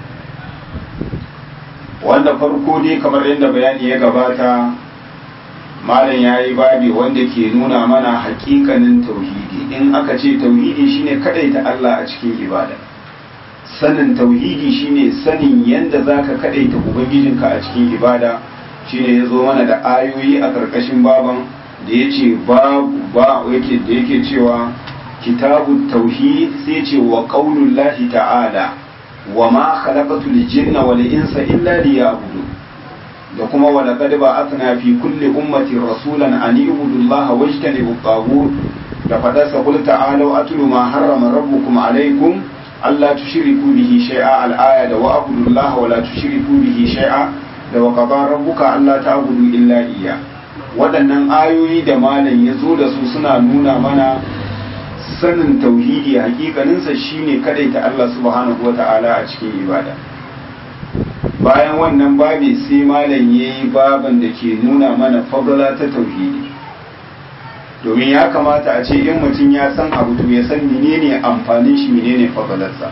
wanda farko dai kamar yadda bayani ya gabata malam ya yi babi wanda ke nuna mana hakikanin tauhidi in aka ce tauhidi shine kadaita Allah a cikin ibada sanin tauhidi shine sanin yadda zaka kadaita ubangijinka a cikin ibada shine ya zo mana da ayoyi a ƙarƙashin baban da ya ce babu ba yake da yake cewa kitabu tauhid sai ce wa qaulullahi ta'ala wa ma khalaqatul jinna wal insa illa liya'budun da kuma wa laqad ba'athna fi kulli ummatin rasulan an ibudu allaha wajtanibu at da fadarsa qul ta'alu atlu ma harrama rabbukum alaykum alla tushriku bihi shay'a al-aya da wa abudu allaha wa la tushriku bihi shay'a da wa qada rabbuka alla ta'budu illa iyya waɗannan ayoyi da malam ya zo da su suna nuna mana sanin tauhidi hakikaninsa shine kadaita Allah subhanahu wata'ala a cikin ibada bayan wannan babi sai malam yayi baban da ke nuna mana fadala ta tauhidi domin ya kamata a ce in mutum ya san abu to ya san menene amfanin shi menene fadalarsa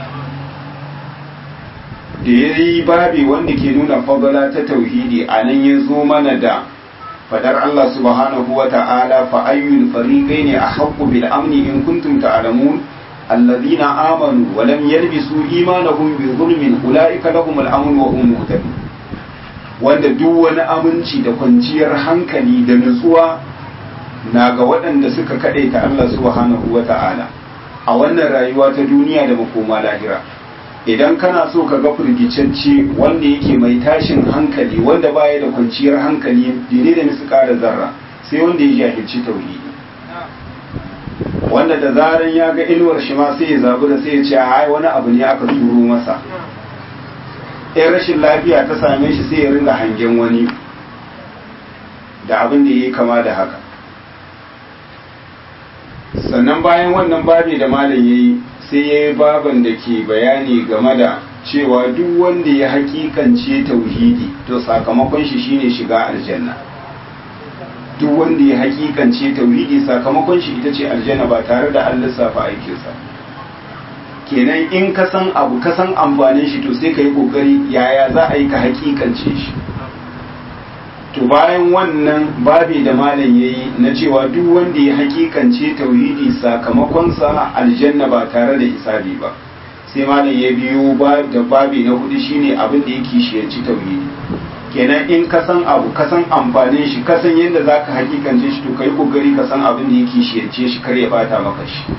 da ya yi babi wanda ke nuna fadala ta tauhidi a nan ya zo mana da fadar Allah subhanahu wa ta'ala fa ayyul fariqaini ahqqu bil amni in kuntum ta'lamun alladhina amanu wa lam yalbisu imanahum bi zulmin ulaika lahum al amn wa hum muhtadun wanda duk wani aminci da kwanciyar hankali da nutsuwa na ga waɗanda suka kadaita Allah subhanahu wa ta'ala a wannan rayuwa ta duniya da makoma lahira idan kana so ka ga firgicacce wanda yake mai tashin hankali wanda baya da kwanciyar hankali dire da nisu da zarra sai wanda ya jahilci tauhidi wanda da zaran ya ga inuwar shi ma sai ya zabi da sai ya ce ai wani abu ne aka turo masa in rashin lafiya ta same shi sai ya ringa hangen wani da abin da ya yi kama da haka sannan bayan wannan babi da malam ya yi sai ya yi baban da ke bayani game da cewa duk wanda ya hakikance tauhidi to sakamakon shi shine shiga aljanna duk wanda ya hakikance tauhidi sakamakon shi ita ce aljanna ba tare da an lissafa aikinsa kenan in ka san abu ka san amfanin shi to sai ka yi kokari yaya za a yi ka hakikance shi to bayan wannan babi da malam ya yi na cewa duk wanda ya hakikance tauhidi sakamakonsa aljanna ba tare da hisabi ba sai malam ya biyo da babi na hudu shine abin da yake shiyanci tauhidi kenan in ka san abu ka san amfanin shi ka san yadda za ka hakikance shi to ka yi kokari ka san abin da yake shiyance shi kar ya bata maka shi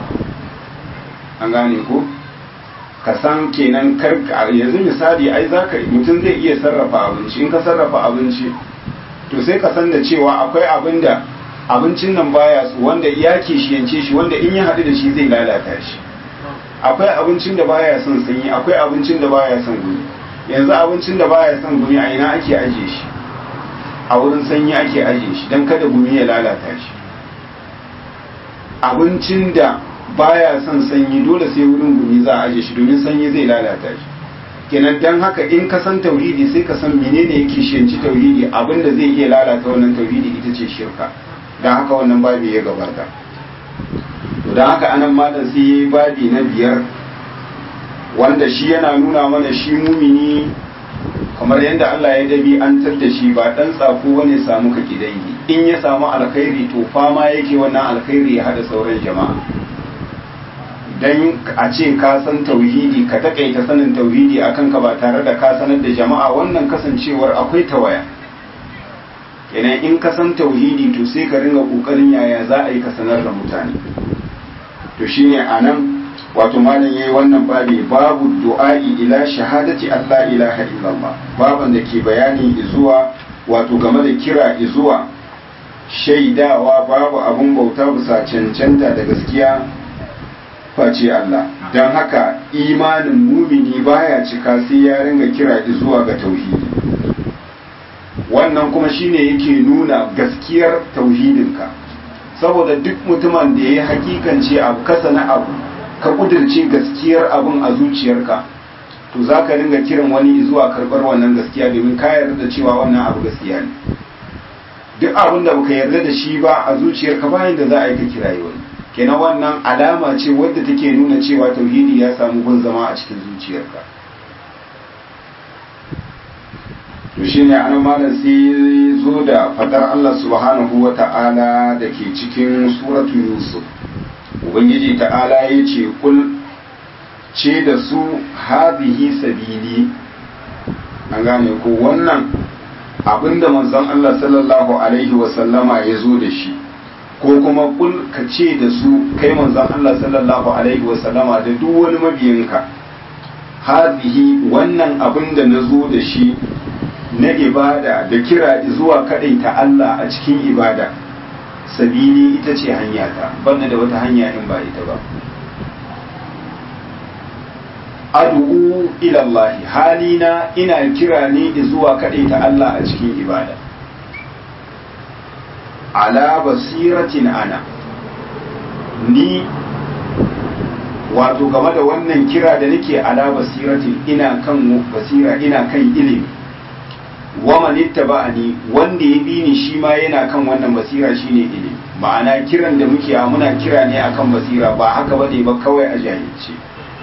an gane ko ka san kenan kar yanzu misali ai zaka mutum zai iya sarrafa abinci in ka sarrafa abinci to sai ka san da cewa akwai abin da abincin nan baya su wanda ya kishiyance shi wanda in ya haɗu da shi zai lalata shi akwai abincin da baya son sanyi akwai abincin da baya son gumi yanzu abincin da baya son gumi a ina ake ajiye shi a wurin sanyi ake ajiye shi don kada gumi ya lalata shi abincin da baya son sanyi dole sai wurin gumi za a ajiye shi domin sanyi zai lalata shi kenan dan haka in ka san tauhidi sai ka san menene yake shiyanci tauhidi abinda zai iya lalata wannan tauhidi ita ce shirka dan haka wannan babi ya gabata to dan haka anan malam sai yayi babi na biyar wanda shi yana nuna mana shi mumini kamar yadda Allah ya dabi an da shi ba dan tsako bane samu ka kidangi in ya samu alkhairi to fama yake wannan alkhairi ya hada sauran jama'a dan a ce ka san tauhidi ka takaita sanin tauhidi akan ka ba tare da ka sanar da jama'a wannan kasancewar akwai tawaya kenan in ka san tauhidi to sai ka ringa kokarin yaya za a yi ka sanar da mutane to shine anan wato malam yayi wannan babi babu du'a'i ila shahadati Allah ilaha illallah baban da ke bayani zuwa wato game da kira zuwa shaidawa babu abun bauta bisa cancanta da gaskiya face Allah don haka imanin mumini baya cika sai ya ringa kira zuwa ga tauhidi wannan kuma shine yake nuna gaskiyar tauhidinka saboda duk mutumin da ya yi hakikance abu kasa na abu ka kudirce gaskiyar abun a zuciyarka to za ka ringa kiran wani zuwa karɓar wannan gaskiya domin ka yarda da cewa wannan abu gaskiya ne duk abin da baka yarda da shi ba a zuciyarka bayan da za a yi ka kirayi wani kenan wannan alama ce wadda take nuna cewa tauhidi ya samu gun zama a cikin zuciyarka to shine an malam sai zo da fadar Allah subhanahu wa ta'ala da ke cikin suratu yusuf ubangiji ta'ala ya ce kul ce da su hadhihi sabili an gane ko wannan abinda manzon Allah sallallahu alaihi wa sallama ya zo da shi ko kuma kul ka ce da su kai manzon Allah sallallahu alaihi wa sallama da duk wani mabiyinka hadhihi wannan abinda na zo da shi na ibada da kira zuwa ta Allah a cikin ibada sabili ita ce hanyata banda da wata hanya in ba ita ba ad'u ila Allah halina ina kira ne zuwa ta Allah a cikin ibada ala basiratin ana ni wato game da wannan kira da nake ala basiratin ina kan basira ina kan ilimi wa man ittaba'ani wanda ya bi ni shi ma yana kan wannan basira shine ilimi ma'ana kiran da muke a muna kira ne akan basira ba haka bane ba kawai a jahilci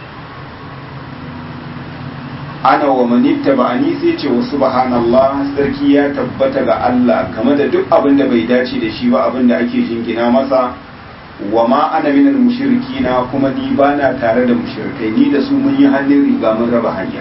ana wa man ittaba'ani sai ce wa subhanallah sarki ya tabbata ga Allah game da duk abin da bai dace da shi ba abin da ake jingina masa wa ma ana minal mushrikina kuma ni bana tare da mushrikai ni da su mun yi hannun riga mun raba hanya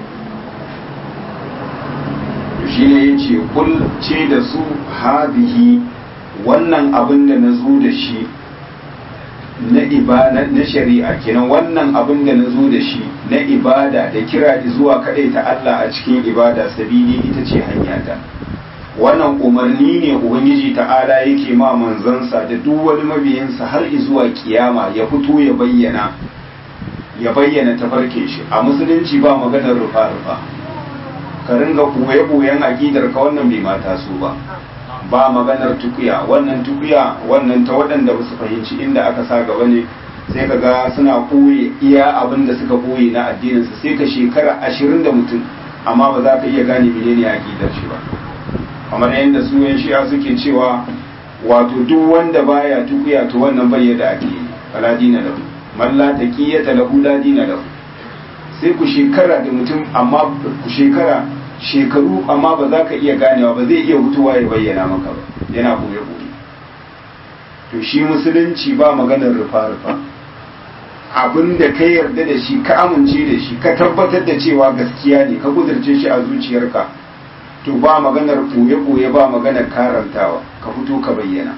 shine ya ce kul ce da su hadihi wannan abin da na zo da shi na ibada na shari'a kenan wannan abin da na zo da shi na ibada da kira zuwa kaɗai ta Allah a cikin ibada sabili ita ce hanyata wannan umarni ne ubangiji ta'ala yake ma manzansa da duk wani mabiyinsa har zuwa kiyama ya fito ya bayyana ya bayyana tafarkin shi a musulunci ba maganar rufa-rufa ka ringa koye-koyen aƙidar ka wannan bai mata su ba ba maganar tukuya wannan tukuya wannan ta waɗanda ba su fahimci inda aka sa gaba ne sai ka ga suna koye iya abin da suka koye na addininsu sai ka shekara ashirin da mutum amma ba za ka iya gane menene aƙidar shi ba kamar yadda su yan shi'a suke cewa wato duk wanda baya tukuya to wannan bai da ake fala dina lahu man la taqiyata lahu la dina lahu sai ku shekara da mutum amma ku shekara shekaru amma ba za ka iya ganewa ba zai iya hutuwa ya bayyana maka ba yana boye boye to shi musulunci ba maganar rufa-rufa abin da ka yarda da shi ka amince da shi ka tabbatar da cewa gaskiya ne ka kudurce shi a zuciyarka to ba maganar boye-boye ba maganar karantawa ka fito ka bayyana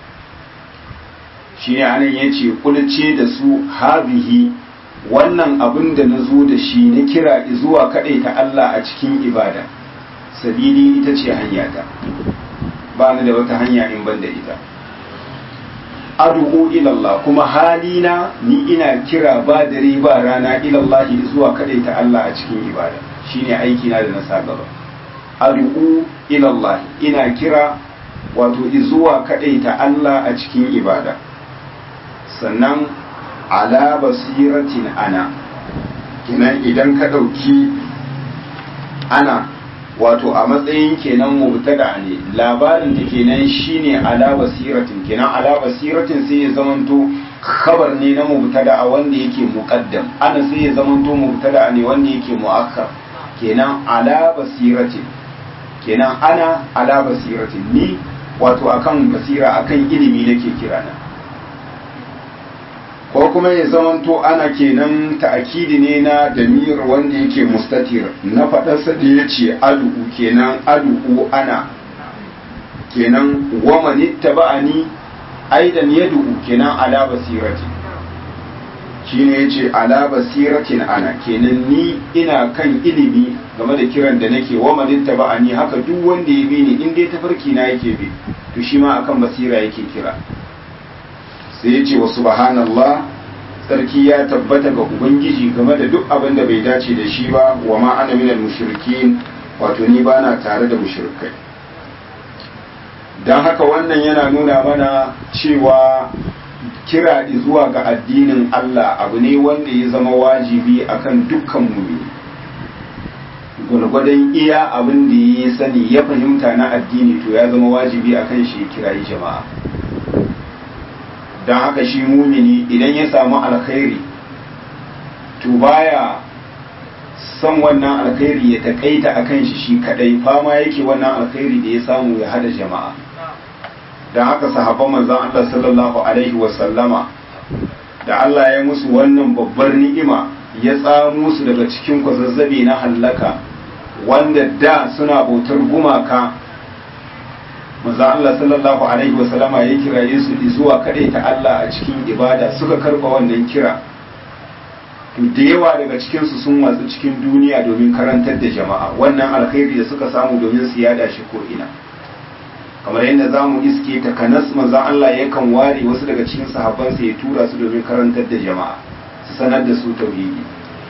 shi ne anan ya ce kulce da su habihi wannan abin da na zo da shi na kira zuwa kaɗai ta Allah a cikin ibada sabili ita ce hanyata ba ni da wata hanya in ban da ita adu'u ilallah kuma halina ni ina kira ba dare ba rana ilallah zuwa kaɗai ta Allah a cikin ibada shine aiki na da na sa gaba adu'u ilallah ina kira wato zuwa kaɗai ta Allah a cikin ibada sannan ala basiratin ana kenan idan ka ɗauki ana wato a matsayin kenan mubtada ne labarin da kenan shine ala basiratin kenan ala basiratin sai ya zamanto khabar ne na mubtada a wanda yake muqaddam ana sai ya zamanto mubtada ne wanda yake muakkar kenan ala basiratin kenan ana ala basiratin ni wato akan basira akan ilimi nake kirana ko kuma ya zamanto ana kenan ta'akidi ne na damir wanda yake mustatir na faɗarsa da ya ce adu'u kenan adu'u ana kenan waman ittaba'ani aidan yad'u kenan ala basirati shine yace ala basiratin ana kenan ni ina kan ilimi game da kiran da nake waman ittaba'ani haka duk wanda ya bi ni in dai tafarki na yake bi to shi ma akan basira yake kira sai ya ce wa subhanallah sarki ya tabbata ga ubangiji game da duk abin da bai dace da shi ba wa ma ana minal mushrikin wato ni bana tare da mushrikai don haka wannan yana nuna mana cewa kira zuwa ga addinin Allah abu ne wanda ya zama wajibi akan dukkan mumini gwargwadon iya abin da ya sani ya fahimta na addini to ya zama wajibi akan shi kirayi jama'a don haka shi mumini idan ya samu alkhairi to baya son wannan alkhairi ya takaita akan shi shi kadai fama yake wannan alkhairi da ya samu ya hada jama'a don haka sahabban manzon Allah sallallahu alaihi wasallama da Allah ya musu wannan babbar ni'ima ya tsamo su daga cikin kwazazzabe na hallaka wanda da suna bautar gumaka manzo Allah sallallahu alaihi wasallama ya kiraye su zuwa ta Allah a cikin ibada suka karba wannan kira to da yawa daga cikin su sun watsu cikin duniya domin karantar da jama'a wannan alkhairi da suka samu domin su yada shi ko ina kamar yadda za mu iske ta kanas manzo Allah yakan ware wasu daga cikin sahabbansa ya tura su domin karantar da jama'a su sanar da su tauhidi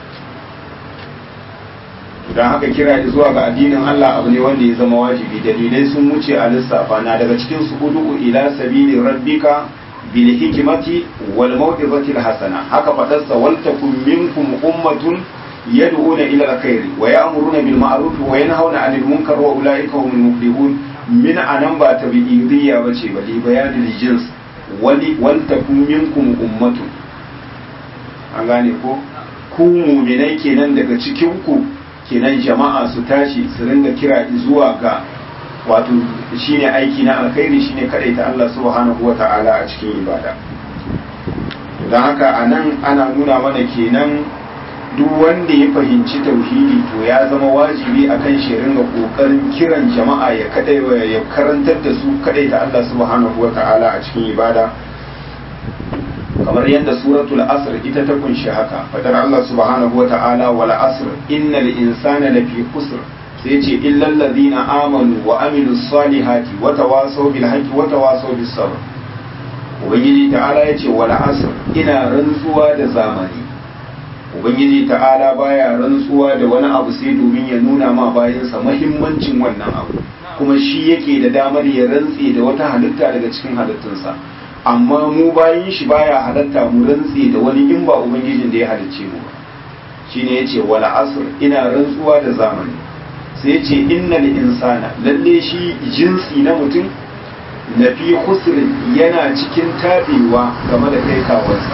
don haka kira zuwa ga addinin Allah abu ne wanda ya zama wajibi dalilai sun wuce a lissafa na daga cikin su hudu ila sabili rabbika bil hikmati wal mau'izati hasana haka fadarsa wal takum minkum ummatun yad'una ila alkhairi wa ya'muruna bil ma'ruf wa yanhauna 'anil munkar wa ulaika humul muflihun min anan ba ta bi'idiyya bace ba li bayanil jins wali wal takum minkum ummatun an gane ko ku mu'minai kenan daga cikin ku kenan jama'a su tashi su ringa kira zuwa ga wato shine aiki na alkhairi shine ta Allah subhanahu wata'ala a cikin ibada don haka a nan ana nuna mana kenan duk wanda ya fahimci tauhidi to ya zama wajibi a kan shi ringa kokarin kiran jama'a ya kadai ya karantar da su kadai ta Allah subhanahu wata'ala a cikin ibada kamar yadda suratul asr ita ta kunshi haka fadar Allah subhanahu wa ta'ala wal asr innal insana lafi khusr sai ce illal ladina amanu wa amilus salihati wa tawasaw bil haqqi wa tawasaw bis sabr ubangiji ta'ala yace wal asr ina rantsuwa da zamani ubangiji ta'ala baya rantsuwa da wani abu sai domin ya nuna ma bayansa muhimmancin wannan abu kuma shi yake da damar ya rantse da wata halitta daga cikin halittunsa amma mu bayin shi baya halatta mu rantse da wani in ba ubangijin da ya halicce mu shine yace wala asr ina rantsuwa da zamani sai yace innal insana lalle shi jinsi na mutum na fi khusrin yana cikin tabewa game da kai kawansa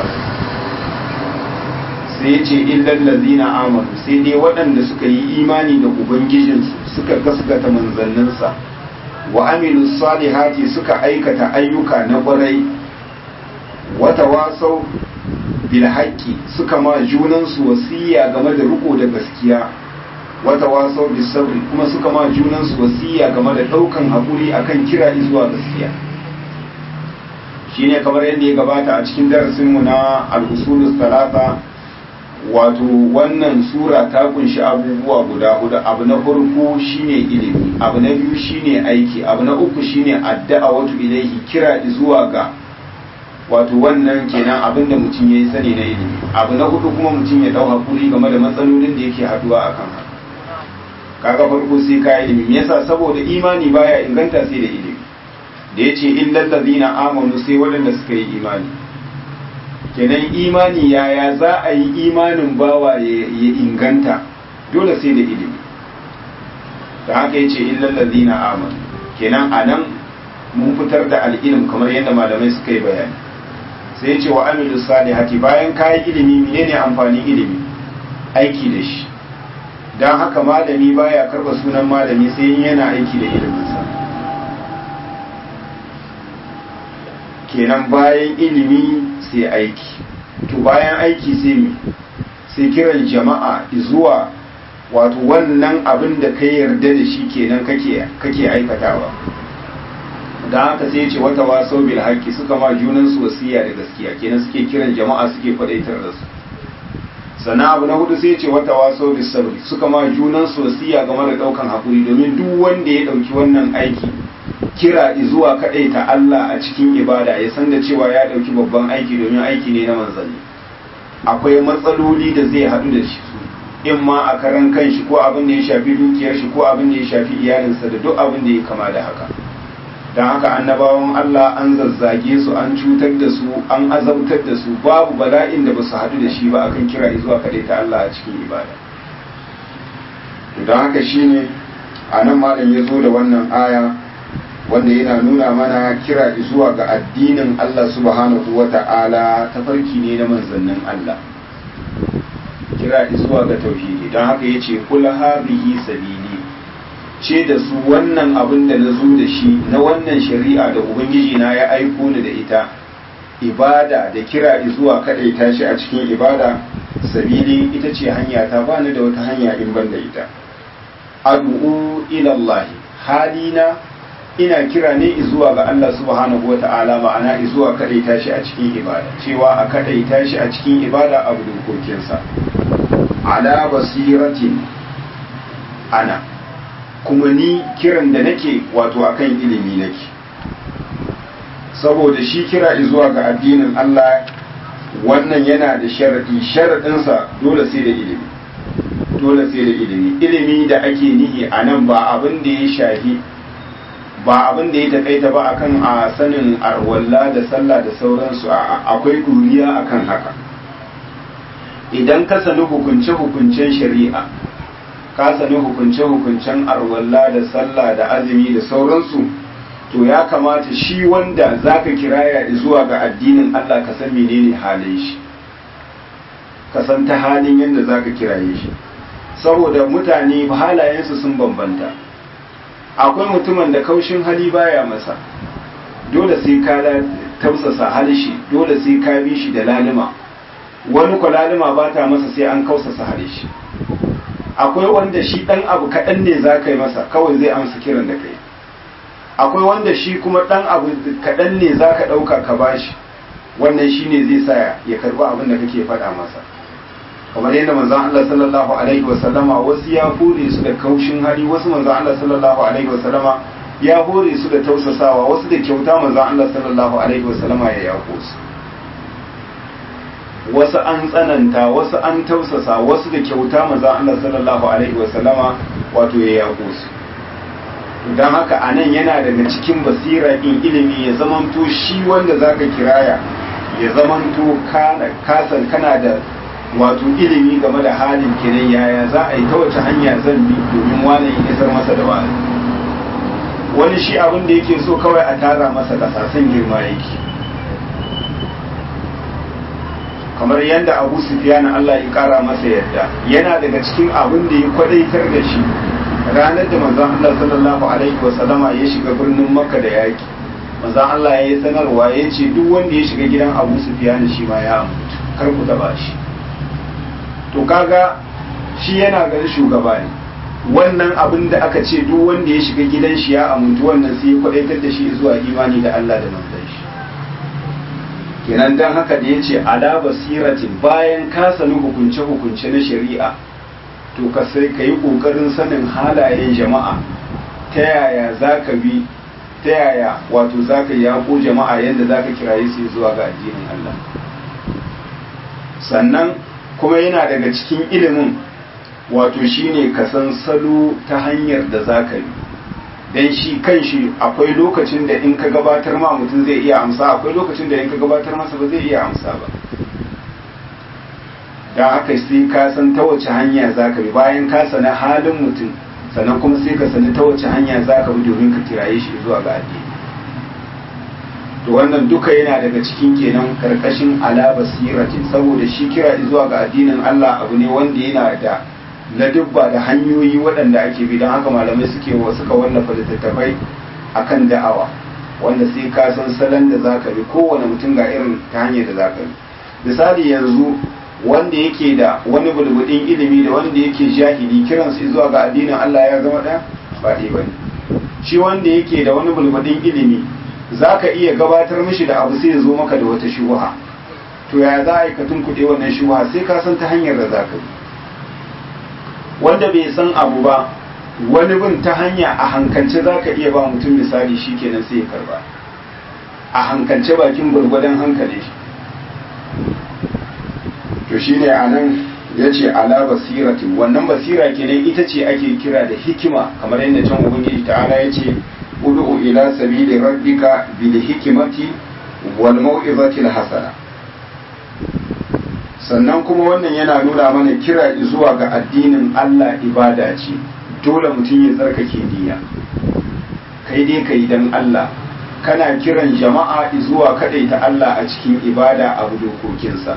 sai yace illal ladina amanu sai dai waɗanda suka yi imani da ubangijinsu suka gaskata manzanninsa wa amilu salihati suka aikata ayyuka na ƙwarai wata wasau bil haqqi suka ma junansu wasiya game da riko da gaskiya wata wasau bis sabri kuma suka ma junansu wasiya game da ɗaukan haƙuri akan kira zuwa gaskiya shine kamar yadda ya gabata a cikin darasinmu na al-usulus talata wato wannan sura ta kunshi abubuwa guda hudu abu na farko shine ilimi abu na biyu shine aiki abu na uku shine addu'a wato ilaihi kira zuwa ga wato wannan kenan abin da mutum ya yi sani na ilimi abu na hudu kuma mutum ya dau hakuri game da matsalolin da yake haduwa a kan kaga farko sai ka ilimi me yasa saboda imani baya inganta sai da ilimi da yace illal ladina amanu sai waɗanda suka yi imani kenan imani yaya za a yi imanin bawa ya inganta dole sai da ilimi da haka yace illal ladina amanu kenan anan mun fitar da al'ilim kamar yadda malamai suka yi bayani sai yace wa amilu salihati bayan kayi ilimi menene amfanin ilimi aiki da shi dan haka malami baya karba sunan malami sai yana aiki da iliminsa kenan bayan ilimi sai aiki to bayan aiki sai mi sai kiran jama'a zuwa wato wannan abin da ka yarda da shi kenan kake kake aikatawa da haka sai ce wata wasau bil haqqi suka ma junan su wasiya da gaskiya kenan suke kiran jama'a suke kwadaitar da su sannan abu na hudu sai ce wata wasau bis sabri suka ma junan su wasiya game da daukan hakuri domin duk wanda ya dauki wannan aiki kira zuwa kadaita Allah a cikin ibada ya san da cewa ya dauki babban aiki domin aiki ne na manzanni akwai matsaloli da zai haɗu da shi in ma a karan kanshi ko abin da ya shafi dukiyar shi ko abin da ya shafi iyalinsa da duk abin da ya kama da haka don haka annabawan Allah an zazzage su an cutar da su an azabtar da su babu bala'in da ba su haɗu da shi ba akan kira zuwa kaɗai ta Allah a cikin ibada don haka shine a nan malam ya zo da wannan aya wanda yana nuna mana kira zuwa ga addinin Allah subhanahu wa ta'ala tafarki ne na manzannin Allah kira zuwa ga tauhidi don haka ya ce kula hadhihi sabili ce da su wannan abin da na zo da shi na wannan shari'a da ubangiji na ya aiko ni da ita ibada da kira zuwa kaɗaita shi a cikin ibada sabili ita ce hanya ta bani da wata hanya in ban da ita ad'u ila Allah halina ina kira ne zuwa ga Allah subhanahu wata'ala ma'ana zuwa kaɗaita shi a cikin ibada cewa a kaɗaita shi a cikin ibada abu dokokinsa ala basiratin ana kuma ni kiran da nake wato akan ilimi nake saboda shi kira zuwa ga addinin Allah wannan yana da sharadi sharadinsa dole sai da ilimi dole sai da ilimi ilimi da ake nihi a nan ba abin da ya shafi ba abin da ya takaita ba akan a sanin arwalla da sallah da sauransu akwai duniya akan haka idan ka sani hukunce-hukuncen shari'a ka sani hukunce-hukuncen arwalla da sallah da azumi da sauransu to ya kamata shi wanda zaka kiraya zuwa ga addinin Allah ka san menene halin shi ka san ta halin yadda zaka kiraye shi saboda mutane halayensu sun bambanta akwai mutumin da kaushin hali baya masa dole sai ka tausasa halishi dole sai ka bi shi da lalima wani kwalalima ba ta masa sai an kausasa halishi akwai wanda shi ɗan abu kaɗan ne za ka yi masa kawai zai amsa kiran da kai akwai wanda shi kuma ɗan abu kaɗan ne za ka ɗauka ka bashi wannan shi ne zai sa ya karɓi abin da kake faɗa masa kamar yadda manzon Allah sallallahu alaihi wasallama wasu ya hore su da kaushin hali wasu manzon Allah sallallahu alaihi wasallama ya hore su da tausasawa wasu da kyauta manzon Allah sallallahu alaihi wasallama ya yako su wasu an tsananta wasu an tausasa wasu da kyauta manzon Allah sallallahu alaihi wasallama wato ya yako su don haka a nan yana daga cikin basira in ilimi ya zamanto shi wanda zaka kiraya ya zamanto kasan kana da wato ilimi game da halin kenan yaya za a yi ta wace hanya zan bi domin wani ya isar masa da wani wani shi abin da yake so kawai a tara masa kasasun girma yake kamar yadda abu sufiyan Allah ya kara masa yadda yana daga cikin abin da ya kwadaitar da shi ranar da manzon Allah sallallahu alaihi wasallama ya shiga birnin makka da yaki manzon Allah ya yi sanarwa ya ce duk wanda ya shiga gidan abu sufiyan shi ma ya mutu kar ku taba shi to kaga shi yana ganin shugaba ne wannan abin da aka ce duk wanda ya shiga gidan shi ya amuntu wannan sai ya kwadaitar da shi zuwa imani da Allah da manzon shi kenan dan haka da yace ala basiratin bayan ka sani hukunce hukunce na shari'a to ka sai ka yi kokarin sanin halayen jama'a ta yaya zaka bi ta yaya wato zaka yako jama'a yadda zaka kiraye su zuwa ga addinin Allah sannan kuma yana daga cikin ilimin wato shine ka san salo ta hanyar da za ka yi don shi kan shi akwai lokacin da in ka gabatar ma mutum zai iya amsa akwai lokacin da in ka gabatar masa ba zai iya amsa ba don haka sai ka san ta wace hanya za ka bi bayan ka sani halin mutum sannan kuma sai ka sani ta wace hanya za ka bi domin ka kiraye shi zuwa ga addini to wannan duka yana daga cikin kenan karkashin ala basiratin saboda shi kira zuwa ga addinin Allah abu ne wanda yana da ladubba da hanyoyi waɗanda ake bi don haka malamai suke wa suka wallafa littattafai akan da'awa wanda sai ka san salon da zaka bi kowane mutum ga irin ta hanyar da zaka bi misali yanzu wanda yake da wani bulbudin ilimi da wanda yake jahili kiransu zuwa ga addinin Allah ya zama ɗaya ba ɗaya bane shi wanda yake da wani bulbudin ilimi zaka iya gabatar mishi da abu sai ya zo maka da wata shubuha to ya za a yi ka tunkuɗe wannan shubuha sai ka san ta hanyar da za ka yi wanda bai san abu ba wani bin ta hanya a hankance za ka iya ba mutum misali shi kenan sai ya karba a hankance bakin gwargwadon hankali shi to shi ne a nan ya ce ala basiratin wannan basira kenan ita ce ake kira da hikima kamar yadda can ubangiji ta'ala ya ce ud'u ila sabili rabbika bil hikimati wal mau'izati al hasana sannan kuma wannan yana nuna mana kira zuwa ga addinin Allah ibada ce dole mutum ya tsarkake niyya kai dai kai dan Allah kana kiran jama'a zuwa ta Allah a cikin ibada abu dokokinsa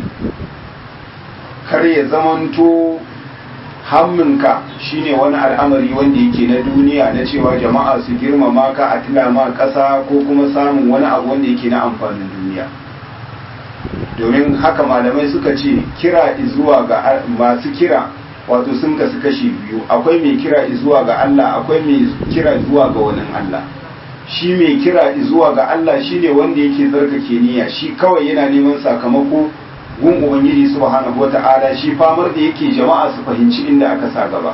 kar ya zamanto hamminka shine wani al'amari wanda yake na duniya na cewa jama'a su girmama ka a tilama ƙasa ko kuma samun wani abu wanda yake na amfanin duniya domin haka malamai suka ce kira zuwa ga masu kira wato sun kasu kashi biyu akwai mai kira zuwa ga Allah akwai mai kira zuwa ga wani Allah shi mai kira zuwa ga Allah shine wanda yake tsarkake niyya shi kawai yana neman sakamako gun ubangiji subhanahu wata'ala shi famar da yake jama'a su fahimci inda aka sa gaba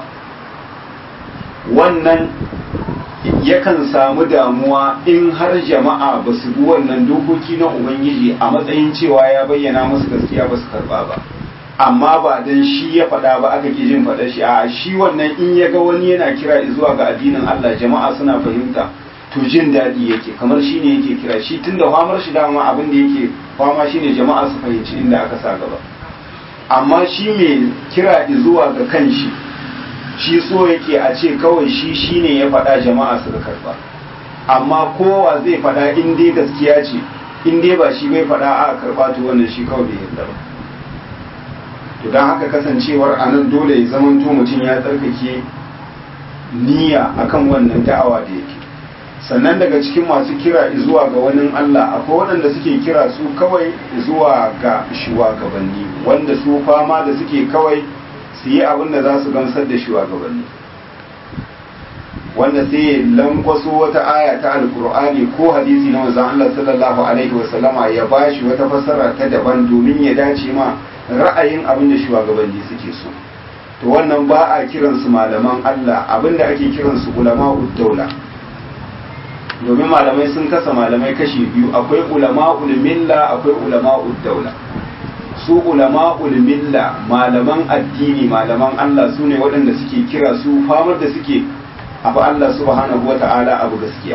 wannan yakan samu damuwa in har jama'a ba su bi wannan dokoki na ubangiji a matsayin cewa ya bayyana musu gaskiya ba su karba ba amma ba dan shi ya faɗa ba aka ki jin faɗa shi a shi wannan in ya ga wani yana kira zuwa ga addinin Allah jama'a suna fahimta to jin daɗi yake kamar shi ne yake kira shi tunda famar shi dama abin da yake fama shine jama'a su fahimci inda aka sa gaba amma shi mai kira zuwa ga kanshi shi so yake a ce kawai shi shine ya faɗa jama'a suka karba amma kowa zai faɗa in dai gaskiya ce in dai ba shi bai faɗa a karba to wannan shi kawai bai yarda ba to don haka kasancewar a nan dole ya zamanto mutum ya tsarkake niyya akan wannan da'awa da yake sannan daga cikin masu kira zuwa ga wani Allah akwai waɗanda suke kira su kawai zuwa ga shugabanni wanda su fama da suke kawai su yi abin da za su gamsar da shugabanni wanda sai ya lankwaso wata aya ta alkur'ani ko hadisi na manzon Allah sallallahu alaihi wasallama ya bashi wata fassara ta daban domin ya dace ma ra'ayin abin da shugabanni suke so to wannan ba a kiransu malaman Allah abin da ake kiransu ulama'ud daula domin malamai sun kasa malamai kashi biyu akwai ulama'ul milla akwai ulama'ud daula su ulama'ul milla malaman addini malaman Allah su ne waɗanda suke kira su famar da suke abu Allah subhanahu wa ta'ala abu gaskiya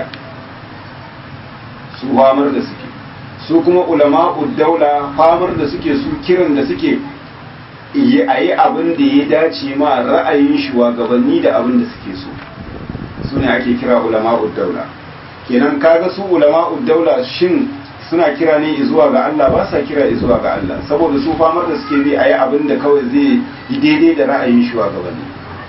su famar da suke su kuma ulama'ud daula famar da suke su kiran da suke yi a yi abin da ya dace ma ra'ayin shugabanni da abin da suke so su ne ake kira ulama'ud daula kenan kaga su ulama'ud daula shin suna kira ne zuwa ga Allah ba sa kira zuwa ga Allah saboda su famar da suke bi a yi abin da kawai zai yi daidai da ra'ayin shugabanni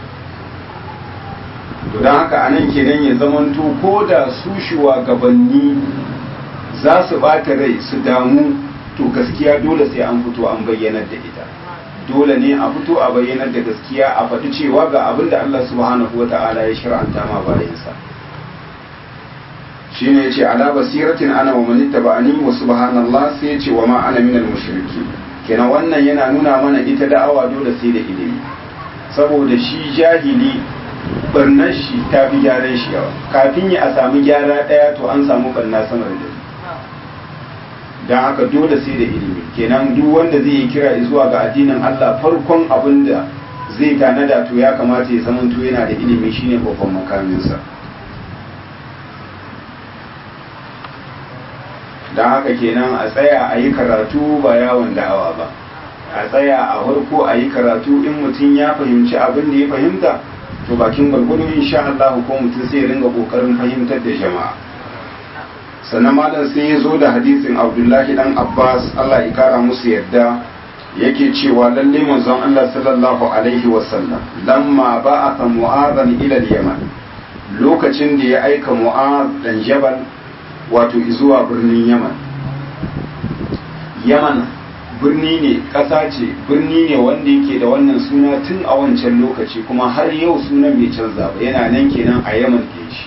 to don haka anan kenan ya zamanto ko da su shugabanni za su bata rai su damu to gaskiya dole sai an fito an bayyanar da ita dole ne a fito a bayyanar da gaskiya a faɗi cewa ga abin da Allah subhanahu wa ta'ala ya shir'anta ma bayansa shine yace ala basiratin ana wa man ittaba'ani wa subhanallah sai yace wa ma ana minal mushriki kenan wannan yana nuna mana ita da'awa dole sai da ilimi saboda shi jahili barnar shi ta fi gyaran shi yawa kafin ya a samu gyara daya to an samu barna sama da don haka dole sai da ilimi kenan duk wanda zai yi kira zuwa ga addinin Allah farkon abin da zai tanada to ya kamata ya zamanto yana da ilimi shine babban makaminsa don haka kenan a tsaya a yi karatu ba yawon da'awa ba a tsaya a farko a yi karatu in mutum ya fahimci abin da ya fahimta to bakin gwargwado insha Allah ko mutum sai ya ringa kokarin fahimtar da jama'a sannan malam sai ya zo da hadisin Abdullahi dan Abbas Allah ya kara musu yadda yake cewa lalle manzon Allah sallallahu alaihi wasallam lamma ba'atha mu'adhan ila al-yaman lokacin da ya aika mu'adh dan jabal wato zuwa birnin yaman yaman birni ne ƙasa ce birni ne wanda yake da wannan suna tun a wancan lokaci kuma har yau sunan bai canza ba yana nan kenan a yaman ke shi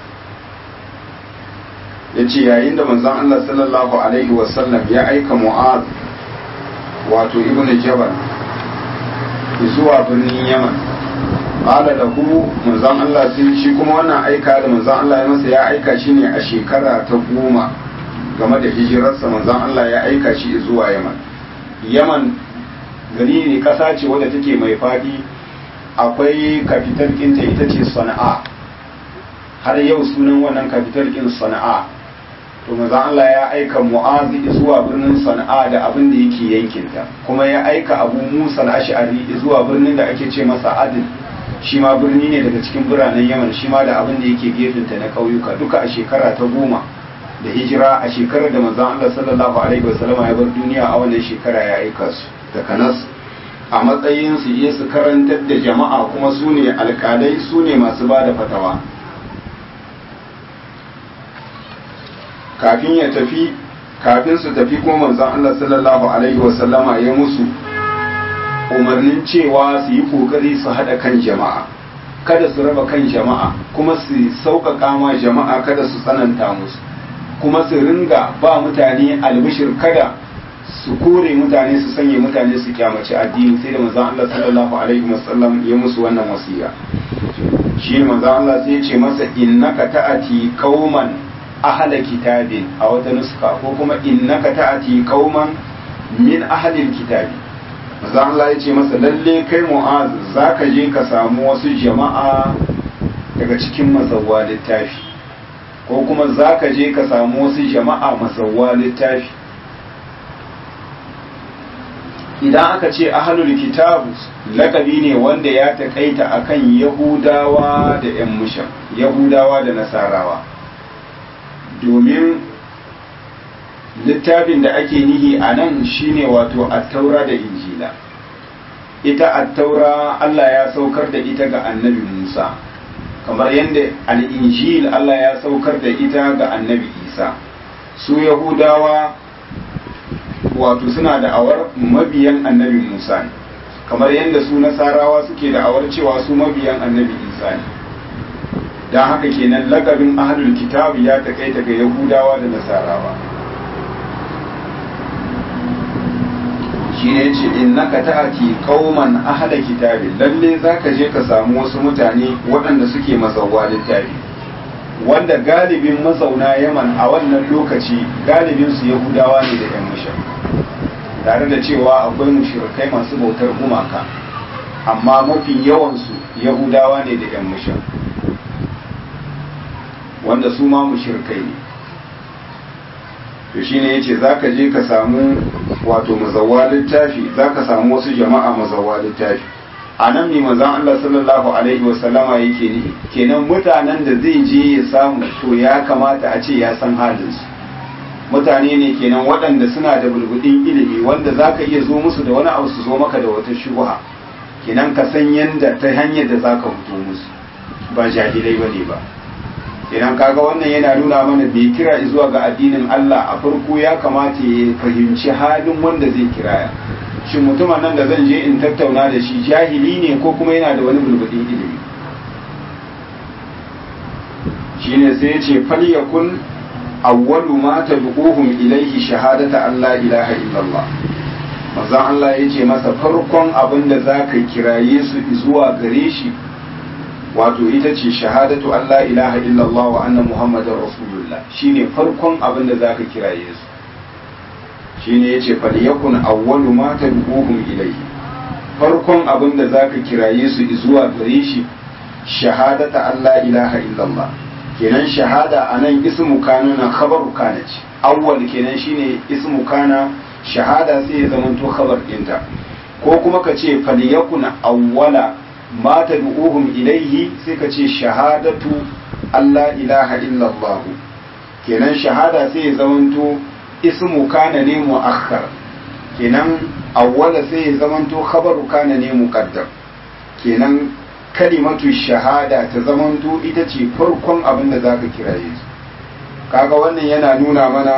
ya ce yayin da manzon Allah sallallahu alaihi wasallam ya aika mu'az wato ibn jabal zuwa birnin yaman qala lahu manzon Allah sai shi kuma wannan aika da manzon Allah ya masa ya aika shi ne a shekara ta goma game da hijirarsa manzon Allah ya aika shi zuwa yaman yaman gari ne kasa ce wadda take mai fadi akwai kafital ɗinta ita ce sana'a har yau sunan wannan kafital ɗin sana'a to manzon Allah ya aika mu'azi zuwa birnin sana'a da abin da yake yankinta kuma ya aika abu musa al-ash'ari zuwa birnin da ake ce masa adil shi ma birni ne daga cikin biranen yaman shi ma da abin da yake gefenta na ƙauyuka duka a shekara ta goma da hijira a shekarar da manzon Allah sallallahu alaihi wasallama ya bar duniya a wannan shekara ya aika su da kanas a matsayin su je su karantar da jama'a kuma su ne alkalai su ne masu ba da fatawa kafin ya tafi kafin su tafi kuma manzon Allah sallallahu alaihi wasallama ya musu umarnin cewa su yi kokari su haɗa kan jama'a kada su raba kan jama'a kuma su sauƙaƙa ma jama'a kada su tsananta musu kuma su ringa ba mutane albishir kada su kore mutane su sanya mutane su kyamaci addini sai da manzon Allah sallallahu alaihi wasallam ya musu wannan wasiya shi manzon Allah sai ya ce masa innaka ta'ati qauman ahla kitabin a wata nuska ko kuma innaka ta'ati qauman min ahlil kitabi manzon Allah ya ce masa lalle kai mu'az zaka je ka samu wasu jama'a daga cikin mazawwa littafi ko kuma za ka je ka samu wasu jama'a masauwa littafi idan aka ce ahalul kitabu lakabi ne wanda ya taƙaita akan yahudawa da 'yan mushan yahudawa da nasarawa domin littafin da ake nihi a nan shine wato attaura da injila ita attaura allah ya saukar da ita ga annabi musa kamar yadda al'injil Allah ya saukar da ita ga annabi isa su yahudawa wato suna da awar mabiyan annabi musa ne kamar yadda su nasarawa suke da awar cewa su mabiyan annabi isa ne don haka kenan lakabin ahlul kitab ya takaita ga yahudawa da nasarawa shi ne ce innaka ta'ati qauman ahla kitabin lalle zaka je ka samu wasu mutane waɗanda suke mazauwa littafi wanda galibin mazauna Yaman a wannan lokaci galibin su Yahudawa ne da ƴan mushrik tare da cewa akwai mushrikai masu bautar gumaka amma mafi yawan su Yahudawa ne da ƴan mushrik wanda su ma mushrikai ne to shine yace zaka je ka samu wato mazawwa littafi zaka samu wasu jama'a mazawwa littafi anan ne manzon Allah sallallahu alaihi wa sallama yake ni kenan mutanen da zai je ya samu to ya kamata a ce ya san halin su mutane ne kenan waɗanda suna da bulbudin ilimi wanda zaka iya zo musu da wani abu su zo maka da wata shubha kenan ka san yanda ta hanyar da zaka fito musu ba jahilai bane ba idan kaga wannan yana nuna mana bai kira zuwa ga addinin Allah a farko ya kamata ya fahimci halin wanda zai kiraya shin mutumin nan da zan je in tattauna da shi jahili ne ko kuma yana da wani bulbudin ilimi shine sai ya ce falyakun awwalu ma tad'uhum ilayhi shahadata an la ilaha illallah manzon Allah ya ce masa farkon abin da zaka kiraye su zuwa gare shi wato ita ce shahadatu an la ilaha illallah wa anna muhammadar rasulullah shine farkon abin da zaka kiraye su shine yace falyakun awwalu ma tad'uhum ilayhi farkon abin da zaka kiraye su zuwa gare shi shahadata an la ilaha illallah kenan shahada anan ismu kana na khabaru kana ce awwal kenan shine ismu kana shahada sai ya zamanto khabar ɗinta ko kuma ka ce falyakun awwala ma tad'uhum ilayhi sai ka ce shahadatu Allah ilaha illallah kenan shahada sai ya zamanto ismu kana ne muakhar kenan awwala sai ya zamanto khabaru kana ne muqaddam kenan kalimatu shahada ta zamanto ita ce farkon abin da zaka kiraye su kaga wannan yana nuna mana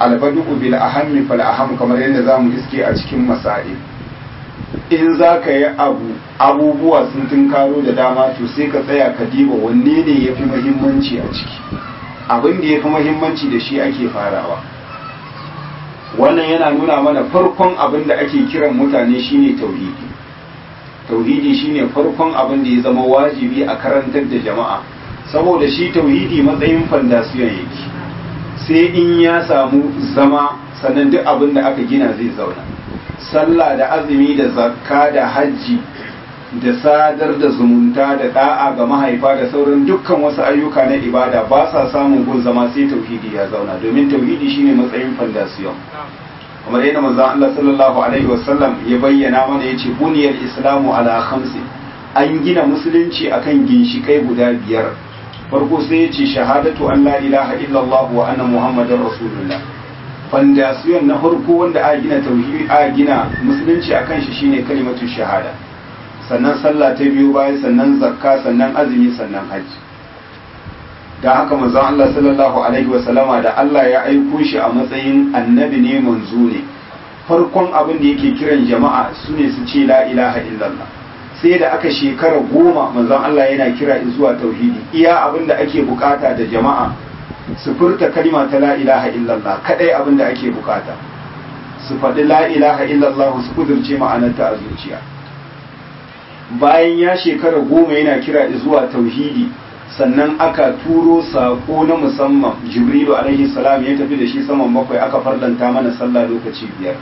albadu bil ahammi fal aham kamar yadda zamu iske a cikin masail in za ka yi abu abubuwa sun tunkaro da dama to sai ka tsaya ka diba wanne ne ya fi muhimmanci a ciki abin da ya fi muhimmanci da shi ake farawa wannan yana nuna mana farkon abin da ake kiran mutane shine tauhidi tauhidi shine farkon abin da ya zama wajibi a karantar da jama'a saboda shi tauhidi matsayin fandasiyon yake sai in ya samu zama sannan duk abin da aka gina zai zauna sallah da azumi da zakka da hajji da sadar da zumunta da da'a ga mahaifa da sauran dukkan wasu ayyuka na ibada ba sa samun gun zama sai tauhidi ya zauna domin tauhidi shine matsayin fandasiyon kamar yadda manzon Allah sallallahu alaihi wasallam ya bayyana mana yace buniyal islamu ala khamsi an gina musulunci akan ginshikai guda biyar farko sai yace shahadatu an la ilaha illallah wa anna muhammadar rasulullah fandasiyon na farko wanda a gina tauhidi a gina musulunci akan shi shine kalimatu shahada sannan sallah ta biyu bayan sannan zakka sannan azumi sannan hajji da haka manzon Allah sallallahu alaihi wa sallama da Allah ya aiko shi a matsayin annabi ne manzo ne farkon abin da yake kiran jama'a sune su ce la ilaha illallah sai da aka shekara goma manzon Allah yana kira zuwa tauhidi iya abin da ake bukata da jama'a su furta kalima ta la ilaha illallah kadai abin da ake bukata su faɗi la ilaha illallah su kudurce ma'anarta a zuciya bayan ya shekara goma yana kira zuwa tauhidi sannan aka turo sako na musamman jibrilu alaihi salam ya tafi da shi saman bakwai aka farlanta mana sallah lokaci biyar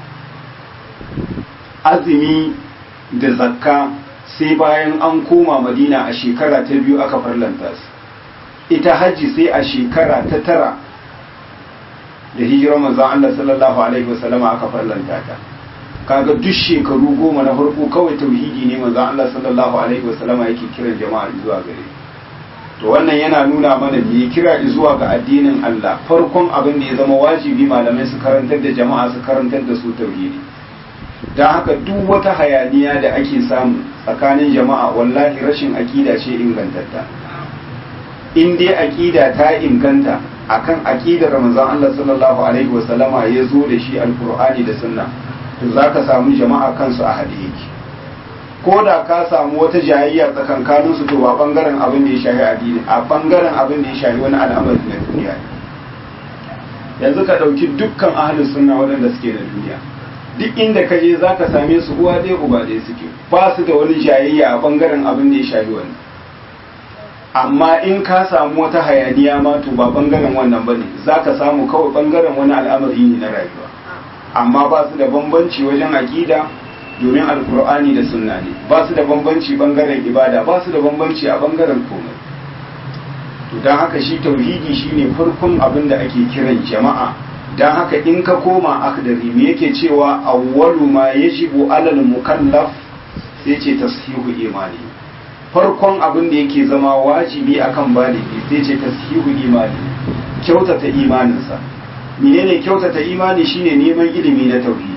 azumi da zakka sai bayan an koma madina a shekara ta biyu aka farlanta su ita hajji sai a shekara ta tara da hijirar manzon Allah sallallahu alaihi wasallama aka farlanta ta kaga duk shekaru goma na farko kawai tauhidi ne manzon Allah sallallahu alaihi wasallama yake kiran jama'a zuwa gare to wannan yana nuna mana ne kira zuwa ga addinin Allah farkon abin da ya zama wajibi malamai su karantar da jama'a su karantar da su tauhidi don haka duk wata hayaniya da ake samu tsakanin jama'a wallahi rashin aƙida ce ingantatta in dai aƙida ta inganta akan aƙidar Ramazan Allah sallallahu alaihi wasallama ya zo da shi alkur'ani da sunna to za ka samu jama'a kansu a haɗe yake ko da ka samu wata jayayya tsakankanin su to ba bangaren abin da ya shahi addini a bangaren abin da ya shahi wani al'amari na duniya yanzu ka ɗauki dukkan ahalin sunna waɗanda suke na duniya duk inda ka je za ka same su uwa ɗaya uba ɗaya suke ba su da wani jayayya a bangaren abin da ya shahi wani amma in ka samu wata hayaniya ma to ba bangaren wannan ba ne za ka samu kawai bangaren wani al'amari ne na rayuwa amma ba su da bambanci wajen aƙida domin alkur'ani da sunna ne ba su da bambanci bangaren ibada ba su da bambanci a bangaren komai to don haka shi tauhidi shine farkon abin da ake kiran jama'a don haka in ka koma akdari me yake cewa awwalu ma yajibu alal mukallaf sai ce tashihu imani farkon abin da yake zama wajibi akan baligi sai ce tashihu imani kyautata imaninsa menene kyautata imani shine neman ilimi na tauhidi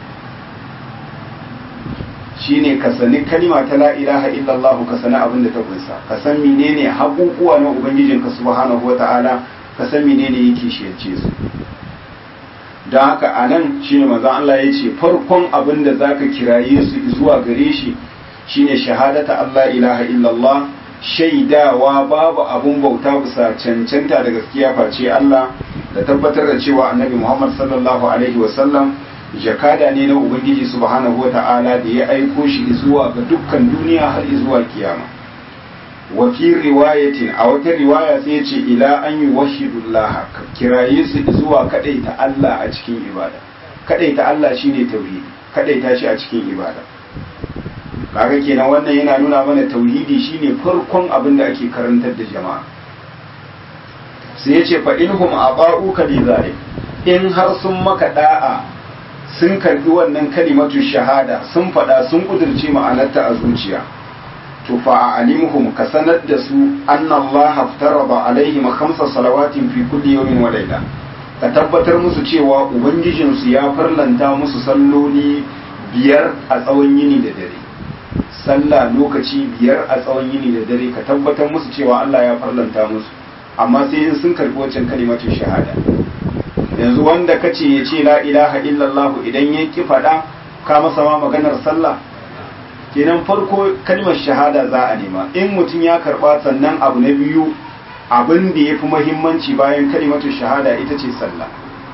shine ka sani kalima ta la ilaha illallah ka sani abin da ta kunsa ka san menene haƙuƙuwa na ubangijinka subhanahu wata'ala ka san menene yake shiyarce su don haka a nan shine manzon Allah ya ce farkon abin da zaka kiraye su zuwa gare shi shine shahadata Allah ilaha illallah shaidawa babu abun bauta bisa cancanta da gaskiya face Allah da tabbatar da cewa annabi Muhammad sallallahu alaihi wasallam jakada ne na ubangiji subhanahu wata'ala da ya aiko shi zuwa ga dukkan duniya har zuwa kiyama wa fi riwayatin a wata riwaya sai ya ce ila an yi wahidullah kiraye su zuwa kadaita Allah a cikin ibada kadaita Allah shine tauhidi kadaita shi a cikin ibada kaga kenan wannan yana nuna mana tauhidi shine farkon abin da ake karantar da jama'a sai ya ce fa inhum aba'uka li zalik in har sun maka da'a sun karbi wannan kalimatu shahada sun faɗa sun ƙudurci ma'anarta a zuciya to fa alimuhum ka sanar da su anna Allah haftaraba alaihim khamsa salawatin fi kulli yawmin wa layla ka tabbatar musu cewa ubangijin su ya farlanta musu salloli biyar a tsawon yini da dare sallah lokaci biyar a tsawon yini da dare ka tabbatar musu cewa Allah ya farlanta musu amma sai in sun karbi wancan kalimatu shahada yanzu wanda kace ya ce la ilaha illallah idan ya ki faɗa ka masa ma maganar sallah kenan farko kalmar shahada za a nema in mutum ya karba sannan abu na biyu abin da ya fi mahimmanci bayan kalimatu shahada ita ce sallah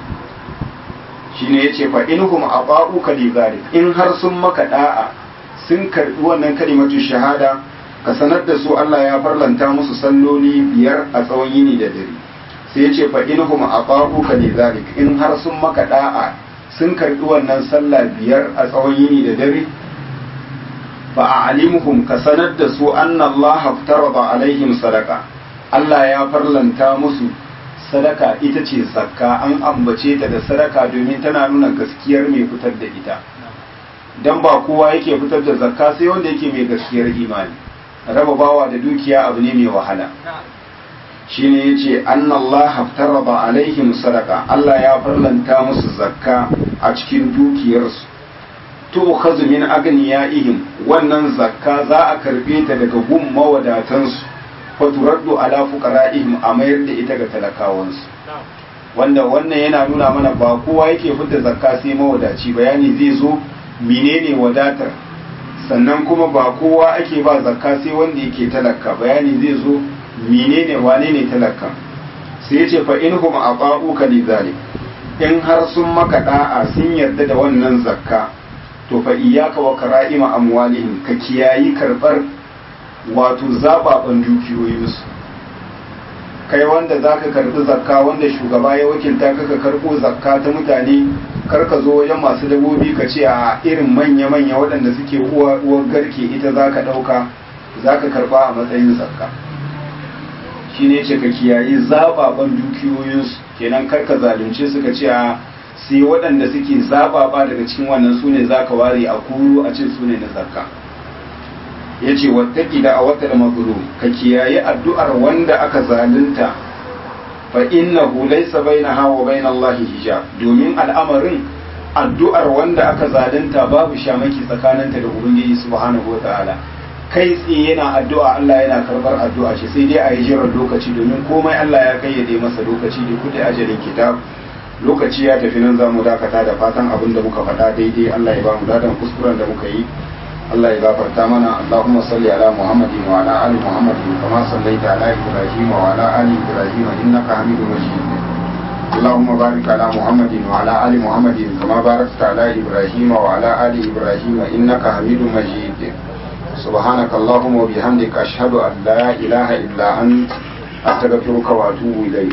shine yace fa inhum aba'uka li zalik in har sun maka da'a sun karbi wannan kalimatu shahada ka sanar da su Allah ya farlanta musu salloli biyar a tsawon yini da dare sai yace fa inhum aba'uka li zalik in har sun maka da'a sun karbi wannan sallah biyar a tsawon yini da dare fa a'limuhum ka sanar da su anna Allah aftarada alaihim sadaqa Allah ya farlanta musu sadaka ita ce zakka an ambace ta da sadaka domin tana nuna gaskiyar mai fitar da ita dan ba kowa yake fitar da zakka sai wanda yake mai gaskiyar imani raba bawa da dukiya abu ne mai wahala shine yace annallaha haftaraba alaihim sadaka Allah ya farlanta musu zakka a cikin dukiyarsu to khazu min agniyaihim wannan zakka za a karbe ta daga gun mawadatansu faturaddu ala fuqara'ihim a mayar da ita ga talakawansu wanda wannan yana nuna mana ba kowa yake fitar zakka sai mawadaci bayani zai zo menene wadatar sannan kuma ba kowa ake ba zakka sai wanda yake talaka bayani zai zo menene wane ne talaka sai ya ce fa inhum aqa'uka lidhalik in har sun maka da'a sun yarda da wannan zakka to fa iyyaka wa kara'ima amwalihim ka kiyayi karbar wato zababan dukiyoyinsu kai wanda za ka karbi zakka wanda shugaba ya wakilta ka ka karbo zakka ta mutane kar ka zo wajen masu dabobi ka ce a irin manya-manya waɗanda suke uwar garke ita za ka ɗauka za ka karba a matsayin zakka shi ne ce ka kiyayi zababan dukiyoyinsu kenan kar ka zalunce su ka ce a sai waɗanda suke zababa daga cikin wannan su ne za ka ware a kuru a ce su ne na zakka ya ce wattaki da a wata da mazlum ka kiyaye addu'ar wanda aka zalunta fa innahu laysa bainaha wa bain Allah hijab domin al'amarin addu'ar wanda aka zalunta babu shamaki tsakaninta da ubangiji subhanahu wa ta'ala kai tsaye yana addu'a Allah yana karbar addu'a shi sai dai a yi jiran lokaci domin komai Allah ya kayyade masa lokaci da kudi ajalin kitab lokaci ya tafi nan za mu dakata da fatan abin da muka faɗa daidai Allah ya ba mu dadan kuskuren da muka yi Allah ya gafarta mana Allahumma salli ala Muhammadin wa ala ali Muhammadin kama sallaita ala Ibrahim wa ala ali Ibrahim innaka Hamidum Majid اللهم بارك على محمد وعلى آل محمد كما باركت على إبراهيم وعلى آل إبراهيم إنك حميد مجيد سبحانك اللهم وبحمدك أشهد أن لا إله إلا أنت أستغفرك وأتوب إليك